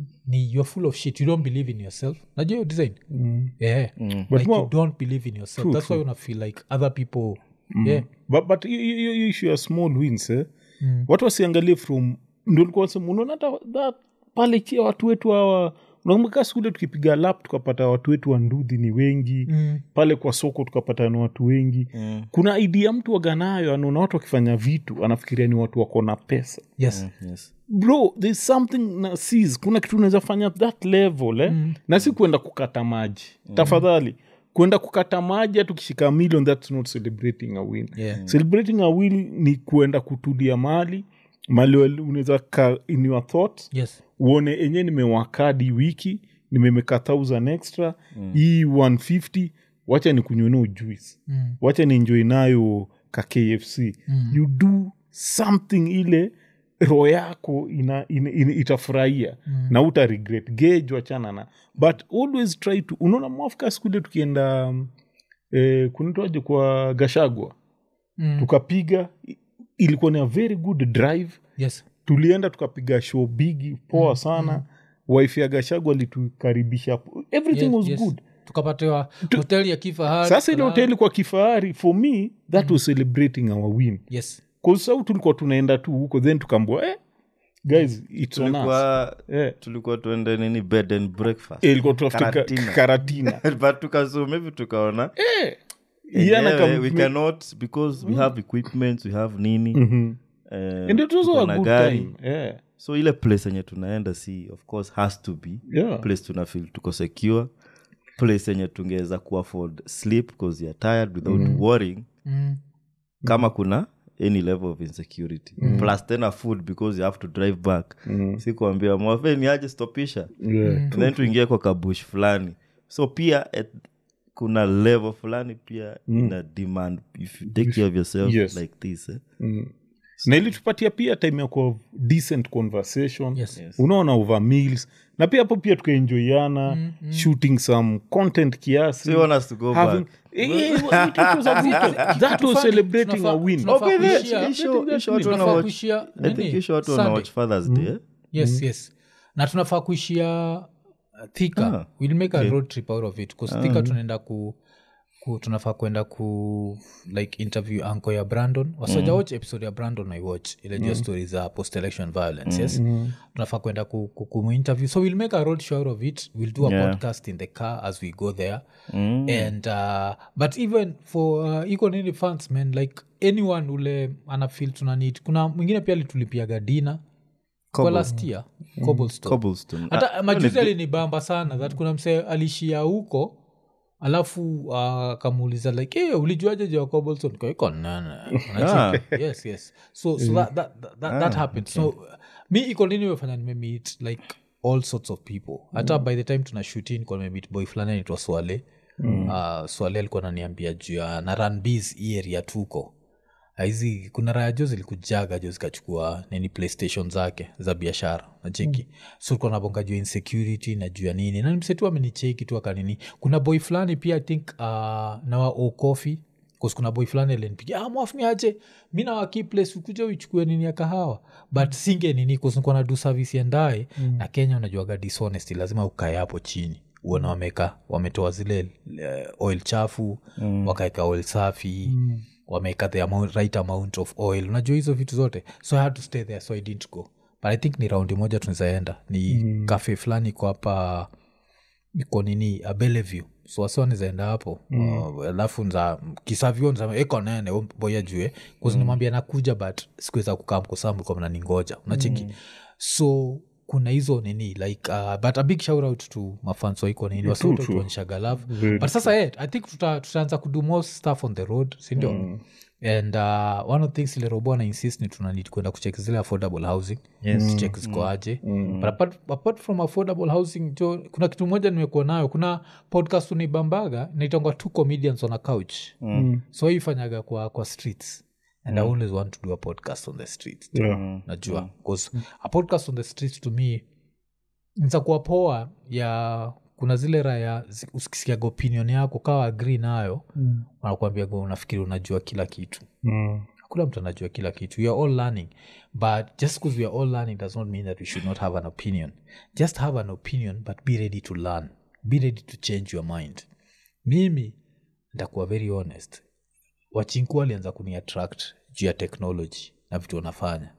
ni you're full of shit you don't believe in yourself najua hiyo design yeah. But like more- you don't believe in yourself True, that's why una feel like other people yeah but, but hiyo- hiyo hiyo issue ya small wins eh? watu wasiangalie from ndo likuwa nasema unaona hata that pale chia watu wetu hawa unakumbuka skule tukipiga lap tukapata watu wetu wa ndudhi ni wengi Mm. pale kwa soko tukapata ni watu wengi Mm. kuna idea mtu waganayo anaona watu wakifanya vitu anafikiria ni watu wako na pesa yes yes. bro there's something na sees kuna kitu unaweza fanya that level eh? mm. na si kuenda kukata maji mm. tafadhali kwenda kukata maji hata ukishika million that's not celebrating a win Yeah. celebrating a win ni kuenda kutulia mali mali wal- unaweza ka in your thoughts yes uone enye nimewakadi wiki nimemeka thousand extra hii 150 wacha ni kunyweno juice Mm. wacha ni enjoy nayo ka kfc Mm. you do something ile roho yako ina, ina, ina, itafurahia mm. na uta regret gage wachana na but always try to unaona mwafika skule tukienda um, eh, kunitwaje kwa gashagwa Mm. tukapiga i- ilikuwa ni a very good drive yes tulienda tukapiga show bigi poa sana wife ya gashagwa alitukaribisha everything yes, was yes. good tukapatiwa hoteli ya kifahari sasa ile kulala. hoteli kwa kifahari for me that was celebrating our win yes kasau tulikuwa tunaenda tu huko then tukambua eh, guys it's on us tulikuwa eh, tulikuwa tuende nini bed and breakfast eh, ilikuwa tuafute ka- Karatina. karatina but tukasum hivi tukaona Yana enyewe, kam- we cannot because we have equipment we have nini Mhm. eh, and it was tuko a na good gari. time yeah. so ile place enye tunaenda si of course has to be Yeah. place tuna feel tuko secure place yenye tungeweza kuafford sleep because you're tired without worrying Mm. kama kuna any level of insecurity plus tena food because you have to drive back si kuambia mwafe ni aje stopisha Yeah. And then tuingie kwa kabush fulani so pia at, kuna level fulani pia ina demand if you take care of yourself Yes. like this eh? na ilitupatia pia time ya kuwa decent conversation Yes. Yes. unaona over meals na pia hapo pia tukaenjoyana shooting some content kiasi So you want us to go having- back? Eh, eh, it was a good- that was celebrating a win Tunafaa Oh, by the way, kuishia- hii show- hii show watu tunafaa wanawatch- kuishia I think nini? hii show watu Sunday. wanawatch Father's Day eh? yes yes na tunafaa kuishia uh, thika Ah, we'll make a road trip out of it bcause thika tunaenda ku, ku tunafaa kwenda ku like interview anko ya brandon wasoja watch episode ya brandon i watch ile jua story za post election violence yes tunafaa kwenda ku, ku, kumu-interview so we'll make a road show out of it we'll do a Yeah. podcast in the car as we go there and uh, but even for uh, iko nini fans man like anyone ule anafil tunanid kuna mwingine pia alitulipiaga dina kwa last year cobblestone Cobblestone. hata Ah, majuzi alinibamba sana that kuna msee alishia huko alafu akamuuliza uh, like hey, ulijuaje juu ya cobblestone kaiko nene Unacheki? yes yes so, so that, that, that, that, that happened so uh, mi iko nini imefanya nimemeet like all sorts of people hata by the time tuna shutin kwa nimemeet boy fulani anaitwa swale mm. uh, swale alikuwa naniambia juu ya na ranbs hii area tuko hizi kuna raya jo zilikujaga jo zikachukua nini playstation zake za biashara nacheki mm. so tulikuwa nabonga juu ya insecurity na juu ya nini na msetu amenicheki tu akanini kuna boy fulani pia i think uh, nawa okofi bcause kuna boy fulani alinipigia ah, mwafni aje mi nawaki place ukuja uichukue nini ya kahawa but singe nini kusinikuwa na du service endae mm. na kenya unajuaga dishonesty lazima ukae hapo chini uona wameka wametoa zile uh, oil chafu mm. wakaeka oil safi mm wameweka the amount, right amount of oil unajua hizo vitu zote so i had to stay there so i didn't go but i think ni raundi moja tunazaenda ni mm. cafe fulani iko hapa iko nini uh, bellevue so wasi wanizaenda hapo mm. uh, alafu nza kisavyo nza eko nene huyu boya jue kuzinimwambia nakuja but sikuweza kukaa mkosambu kwa mnaningoja unacheki mm. so kuna hizo nini like uh, but a big shout out to mafans waiko nini wasiwote true. tuonyeshaga love but sasa yeah, i think tuta- tutaanza kudo more stuff on the road sindio mm and uh, one of the things ile robo ana insist ni tunanid kwenda kuchek zile affordable housing yes. check ziko aje but apart, apart from affordable housing jo kuna kitu moja nimekuwa nayo kuna podcast unaibambaga naitangwa two comedians on a couch mm. so hii ifanyaga kwa, kwa streets and i always want to do a podcast on the streets Yeah. najua bcause a podcast on the streets to me nzakuwa poa ya kuna zile raya zi- usikisikiaga opinion yako kawa agri nayo mm. wanakuambia unafikiri unajua kila kitu Mm. hakuna mtu anajua kila kitu we are all learning but just because we are all learning does not mean that we should not have an opinion just have an opinion but be ready to learn be ready to change your mind mimi ntakuwa very honest wachinku walianza kuni attract juu ya technology na vitu wanafanya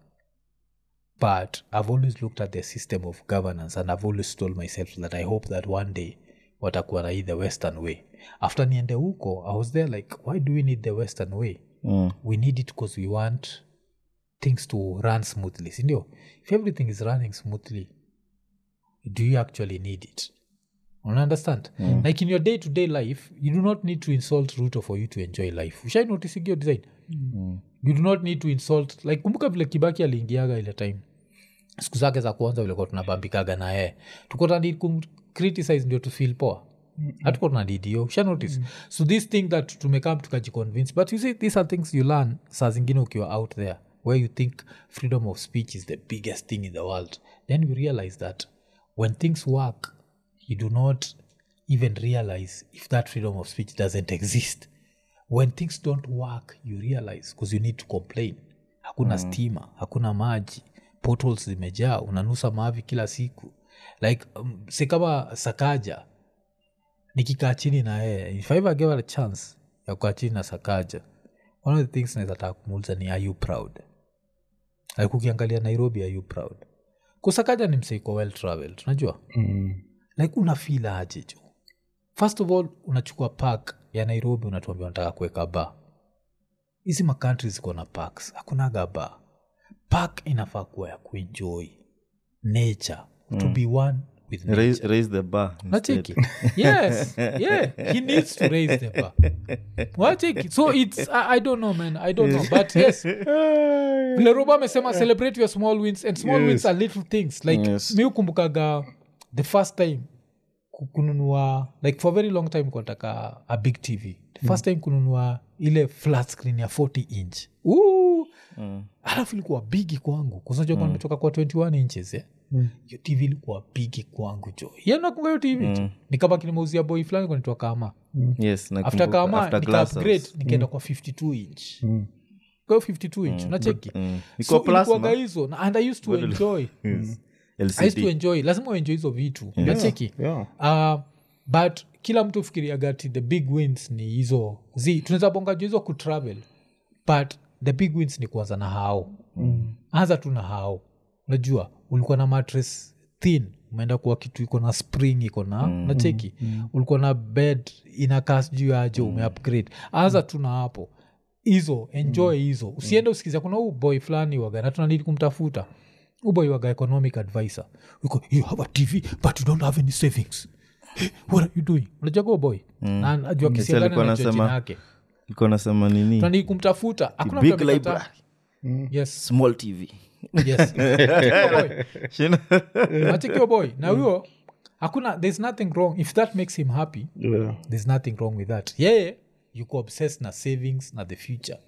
but i've always looked at the system of governance and i've always told myself that i hope that one day watakuwa na hii the western way after niende huko i was there like why do we need the western way Mm. we need it because we want things to run smoothly sindio if everything is running smoothly do you actually need it Una understand mm. like in your day to day life you do not need to insult ruto for you to enjoy life ushai notisigio design mm. you do not need to insult like kumbuka vile kibaki aliingiaga ile time siku zake za kwanza vilikuwa tunabambikaga na yeye tuko tunadid kumcriticize ndio tufil poa hatuko tunadidio usha notice so this thing that tumekam tukajiconvince but you see these are things you learn saa zingine ukiwa out there where you think freedom of speech is the biggest thing in the world then you realize that when things work you do not even realize if that freedom of speech doesn't exist when things don't work you realize because you need to complain hakuna mm. stima hakuna maji portals zimejaa unanusa mavi kila siku like um, si kama sakaja nikikaa chini na yeye if I ever gave her a chance ya kukaa chini na sakaja one of the things naweza taka kumuuliza ni are you proud like ukiangalia nairobi are you proud kusakaja ni mseiko well traveled unajua Mm. like unafil aje jo first of all unachukua park ya nairobi unatuambia unataka kuweka ba hizi makantri ziko na parks hakunaga ba park inafaa kuwa ya kuenjoy nature mm. to be one with nature. raise, raise the bar instead. nacheki yes yeah he needs to raise the bar wacheki so it's I, i don't know man i don't know but yes vile robo amesema celebrate your small wins and small wins are little things like Yes. mi ukumbukaga the first time ku- kununua like for a very long time kuataka a big tv the first time kununua ile flat screen ya 40 inch Ooh. alafu ilikuwa bigi kwangu kusanajua mm. nimetoka kwa 21 inches yeah? hiyo tv ilikuwa bigi kwangu jo yenakunga hiyo tv mm. nikabaki nimeuzia boy fulani kwanitoa kama yes after nakumbuka, kama after nika Glass upgrade House. nikaenda kwa 52 inch kwa hiyo 52 inch nacheki Mm. so Iko plasma. ilikuwaga hizo na- and i used to enjoy Yes. i used to LCD. enjoy lazima uenjoy hizo vitu nacheki yeah. uh, but kila mtu fikiriagati the big wins ni hizo zi tunaweza bonga juu hizo kutravel but the big wins ni kuanza na hao mm. anza tu na hao unajua ulikuwa na mattress thin umeenda kuwa kitu iko na spring iko na mm. nacheki mm. ulikuwa na bed inakaa sijuu aje mm. umeupgrade anza tu na hapo hizo enjoy hizo usiende usikiza kuna huu boy fulani waga na tunanidi kumtafuta huu boy waga economic advisor Yuko, you have a tv but you don't have any savings Eh, what are you doing unajua huo boy na najua Yes, kisiagani alikuwa anajua anasema- jina yake Iko nasema nini tunanidi kumtafuta hakuna big mtu amekataa. library. yes small tv yes Achekio boy. Shina- Achekio boy na huyo hakuna there's nothing wrong if that makes him happy Yeah. there's nothing wrong with that yeye yuko obsessed na savings na the future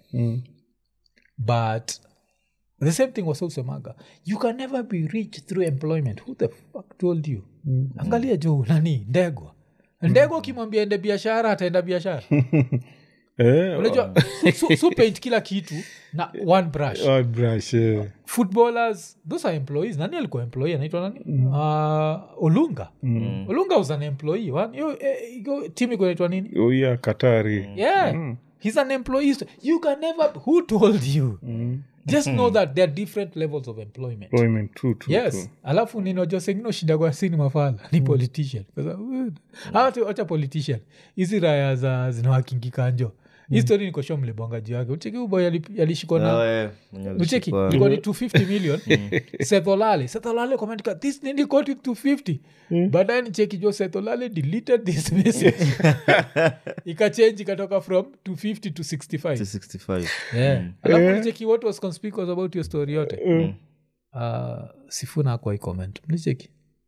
but the same thing wasausemaga you can never be rich through employment who the fuck told you angalia juu nani ndegwa ndegwa ukimwambia ende biashara ataenda biashara Eh, unajua su, su paint kila kitu na one brush oh, brush, eh. footballers those are employees nani alikuwa employee anaitwa nani uh, olunga olunga was an employee One- hiyo, eh, hiyo timu iko inaitwa nini Oh, yeah, katari yeah he's an employee you can never who told you just know that there are different levels of employment employment true, true, yes true. alafu ninajua sengine shida kwa sini mafala ni politician acha politician hizi raya za zinawakingikanjo histori nikosho mlibonga juu yake ucheki uboy alishikwa na Oh, eh, mwenye ucheki alishikwa. ilikuwa ni 250 million setholale setholale komeandika this nini got it 250 baadaye nicheki jo setholale deleted this message ikachange ikatoka from 250 to 65 65 yeah. alafu nicheki what was conspicuous about your story yote uh, sifuna akwa comment mnicheki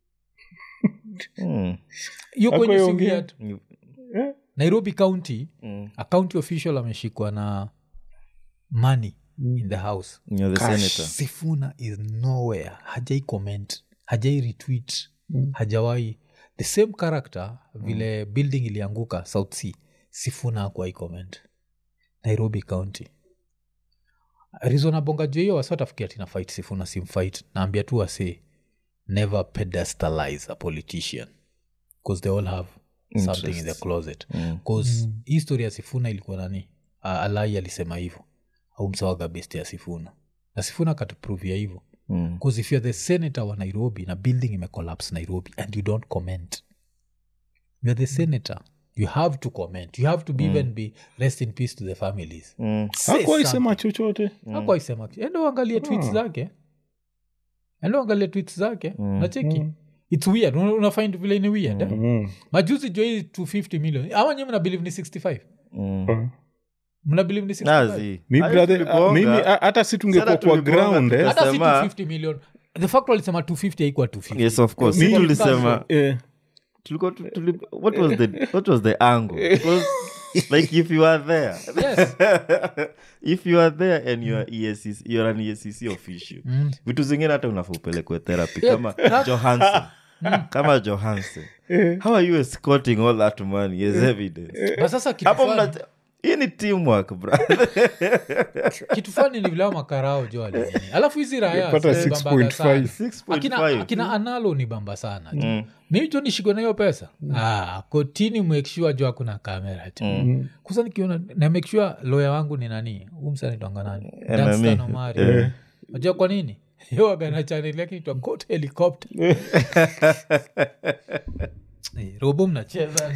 Mm. hiyo kwenye Hakuwa simu iongea? yetu Eh? nairobi county Mm. a county official ameshikwa na money in the house You're the senator sifuna is nowhere hajai comment hajai retweet hajawai the same character vile building ilianguka south sea sifuna akuwai comment nairobi county rizonabonga juu hiyo wasatafikia tina fight sifuna simfight naambia tu wase never pedestalize a politician because they all have something in the closet bcause mm. hii story ya sifuna ilikuwa nani uh, alai alisema hivyo au msawaga best ya sifuna na sifuna akatupruvia hivyo Mm. bcause if you're the senator wa nairobi na building imecollapse nairobi and you don't comment you're the senator you have to comment you have to be even be rest in peace to the families Mm. Say hakuwaisema chochote hakuwa isema kitu. enda uangalie tweets zake enda uangalie tweets zake nacheki its weird Una- unafind vile ni weird eh? Mm. majuzi jo hii 250 million ama nyi mna believe ni 65 Mm. mna believe ni 65 Nazi. mi Hayo brother tulibonga. uh, mimi uh, hata si tungekuwa Sasa kwa tulibonga ground eh. hata si Sema- 250 million the fact walisema 250 haikuwa 250 yes of course Mi- si tulisema Eh, tulikuwa tu- tuli- what was the what was the angle Because, like if you are there yes if you are there and you are ESCC, you're an ESCC official vitu zingine hata unafaa upelekwe therapy kama johansen kama johansen how are you escorting all that money as evidence but sasa kitu hapo fulani- mna hii ni teamwork bro kitu fani ni vilao makarao jo alinini alafu hizi raya Pata zimebambaga sana. 6.5 akina, 6.5 akina analo ni bamba sana mm. mimi jo nishikwe na hiyo pesa ah, kotini make sure jo hakuna kamera tu mm. kusa nikiona na make sure loya wangu ni nani umsanitonga nani Danstan Omari. najua kwa nini yowagana chaneli yake itwa got helicopter Eh, robo mnacheza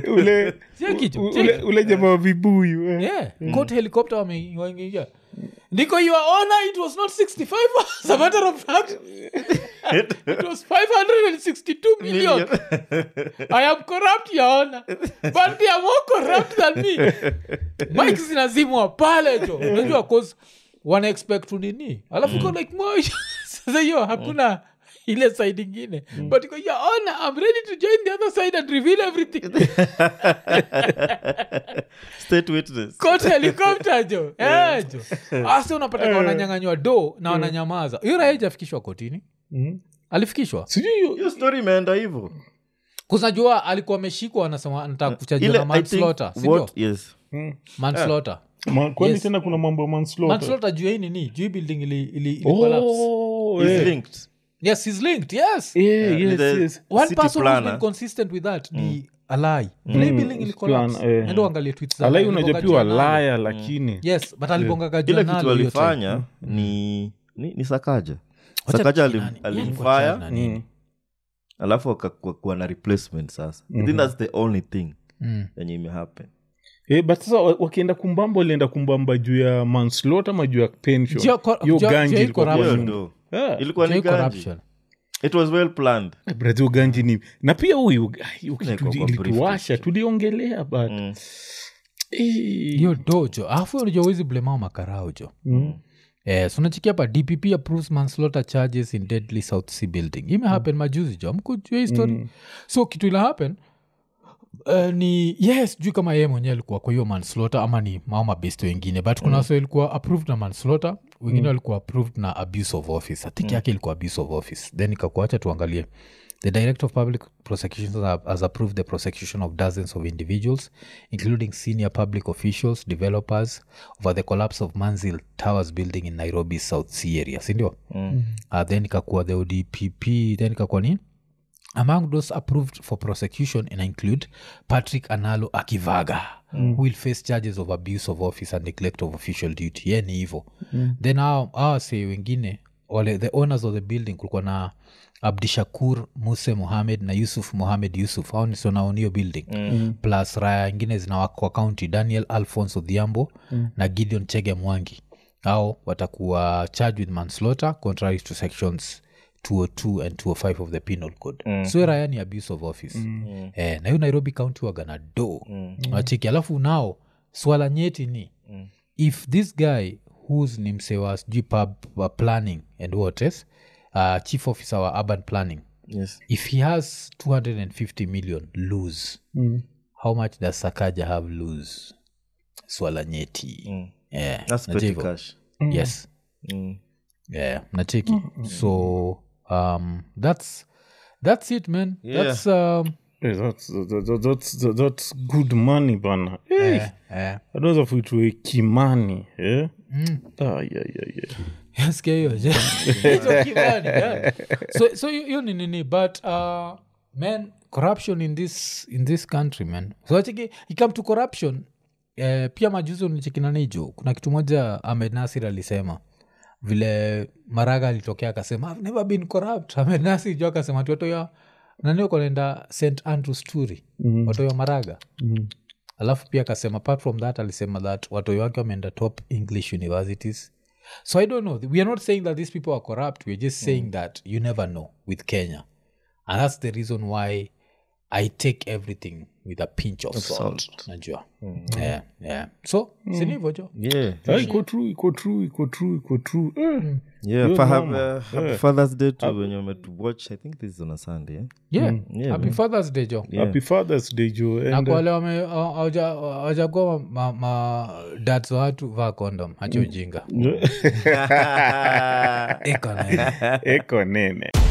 ule Sio kitu, u- sio ule- ule jamaa wa vibuyu eh. yeah. got helicopter wame- wameingia ndiko your honor it was not 65 as a matter of fact it was 562 million i am corrupt your honor but they are more corrupt than me mike zinazimwa pale jo unajua cause wana expect tu nini alafu iko like mo sasa hiyo hakuna ile side ingine but iko your honor i'm ready to join the other side and reveal everything state witness Court helicopter jo Eh, jo asa unapata ka wananyanganywa do na wananyamaza hiyo raia ijafikishwa kotini Mm. alifikishwa sijui hiyo- hiyo story imeenda hivyo kusanajua alikuwa ameshikwa anasema anataka kuchajiwa ile na I think manslaughter sindio what yes manslaughter Ma- kwani Yes. tena kuna mambo ya manslaughter? manslaughter juu ya hii nini juu hii building ili, ili, ili collapse. Oh, is eh. linked yes he's linked yes Yeah, Yeah, yes, the- yes. one City person who's planner. been consistent with that ni alai vile hii building ili collapse Plan, eh. endo angalie tweets za alai Alibonga unajua piwa Journal. laya lakini yes but alibongaga ile journal kitu hiyo time. alifanya ni, ni ni sakaja Wacha sakaja tuki alim- nani- yani alimfire wachana na nini. alafu akakuwa na replacement sasa i think that's the only thing Mm. yenye imehappen Eh, but sasa wa- wakienda kumbamba walienda kumbamba juu ya manslaughter ama juu ya pension Juu ya cor- hiyo juu ya- ganji juu ya ilikuwa kwa corruption. hiyo nyuma. ndo Yeah. ilikuwa Juu ni ya ganji corruption. it was well planned brazil ganji ni na pia huyu ai, hiyo Iko kitu kwa ilituwasha briefcase. tuliongelea but Mm. eh, hiyo dojo alafu unajua uwezi blemao makarao jo mm. Eh, so unachikia hapa dpp approves manslaughter charges in deadly south sea building ime happen majuzi jo mkujua hii story so kitu ila happen Uh, ni yes juu kama yeye mwenyewe alikuwa kwa hiyo manslaughter ama ni mao mabesto wengine but kuna wase ilikuwa approved na manslaughter wengine walikuwa approved na abuse of office i think yake ilikuwa abuse of office then ikakuacha tuangalie the director of public prosecutions ha- has approved the prosecution of dozens of individuals including senior public officials developers over the collapse of manzil towers building in nairobi south sea area sindio mm. uh, then ikakuwa the odpp then ikakuwa nini among those approved for prosecution and include patrick analo akivaga who will face charges of abuse of office and neglect of official duty ye ni hivo then awa se wengine wale the owners of the building kulikuwa na abdishakur muse muhamed na yusuf muhamed yusuf au nisonaonio building mm. plus raya ingine zinawakwa county daniel alphonse odhiambo mm. na gideon chege mwangi au watakuwa charged with manslaughter contrary to sections 202 and 205 of the penal code mm. so raya ni abuse of office mm. eh, na hiyo nairobi county wagana do mm. wachiki alafu nao swala nyeti ni mm. if this guy whos ni msewa sijui pub uh, planning and whates uh, chief officer wa urban planning yes if he has 250 million lose Mm. how much does sakaja have lose swala nyeti Mm. yeah, that's najua petty hivyo. cash yes mm. yeah nacheki so um that's that's it man Yeah. that's um Eh, that's, that- that's, that's good money bana Eh, eh, eh. anaweza fuitwe kimani eh? ah, yeah, yeah, yeah. Sikia hiyo je. Hicho kibani, yeah. so so hiyo hiyo ni nini but uh, man corruption in this in this country man so achiki ikam to corruption eh, pia majuzi unichekinanijo kuna kitu moja ahmed nasir alisema vile maraga alitokea akasema "I've never been corrupt ahmed nasir jo akasema ti watoya nanio konaenda st andrews turi mm-hmm. watoya maraga Mm. alafu pia akasema apart from that alisema that watoi wake wameenda top english universities so i don't know we are not saying that these people are corrupt weare just saying that you never know with kenya and that's the reason why i take everything with a pinch of salt, najua yeah, yeah. so sinivo jo yeah Ah, iko true iko true iko true iko true Eh. yeah Hiyo fa- noma. have, uh, happy father's day to wenye wametuwatch i think this is on a sunday eh? yeah, yeah, happy man. fathers day jo happy fathers day jo na and, kwa wale wame- hawa- hawaja- hawajakuwa ma, ma dads wa watu vaa kondom hacha ujinga uh, Iko na- eko nene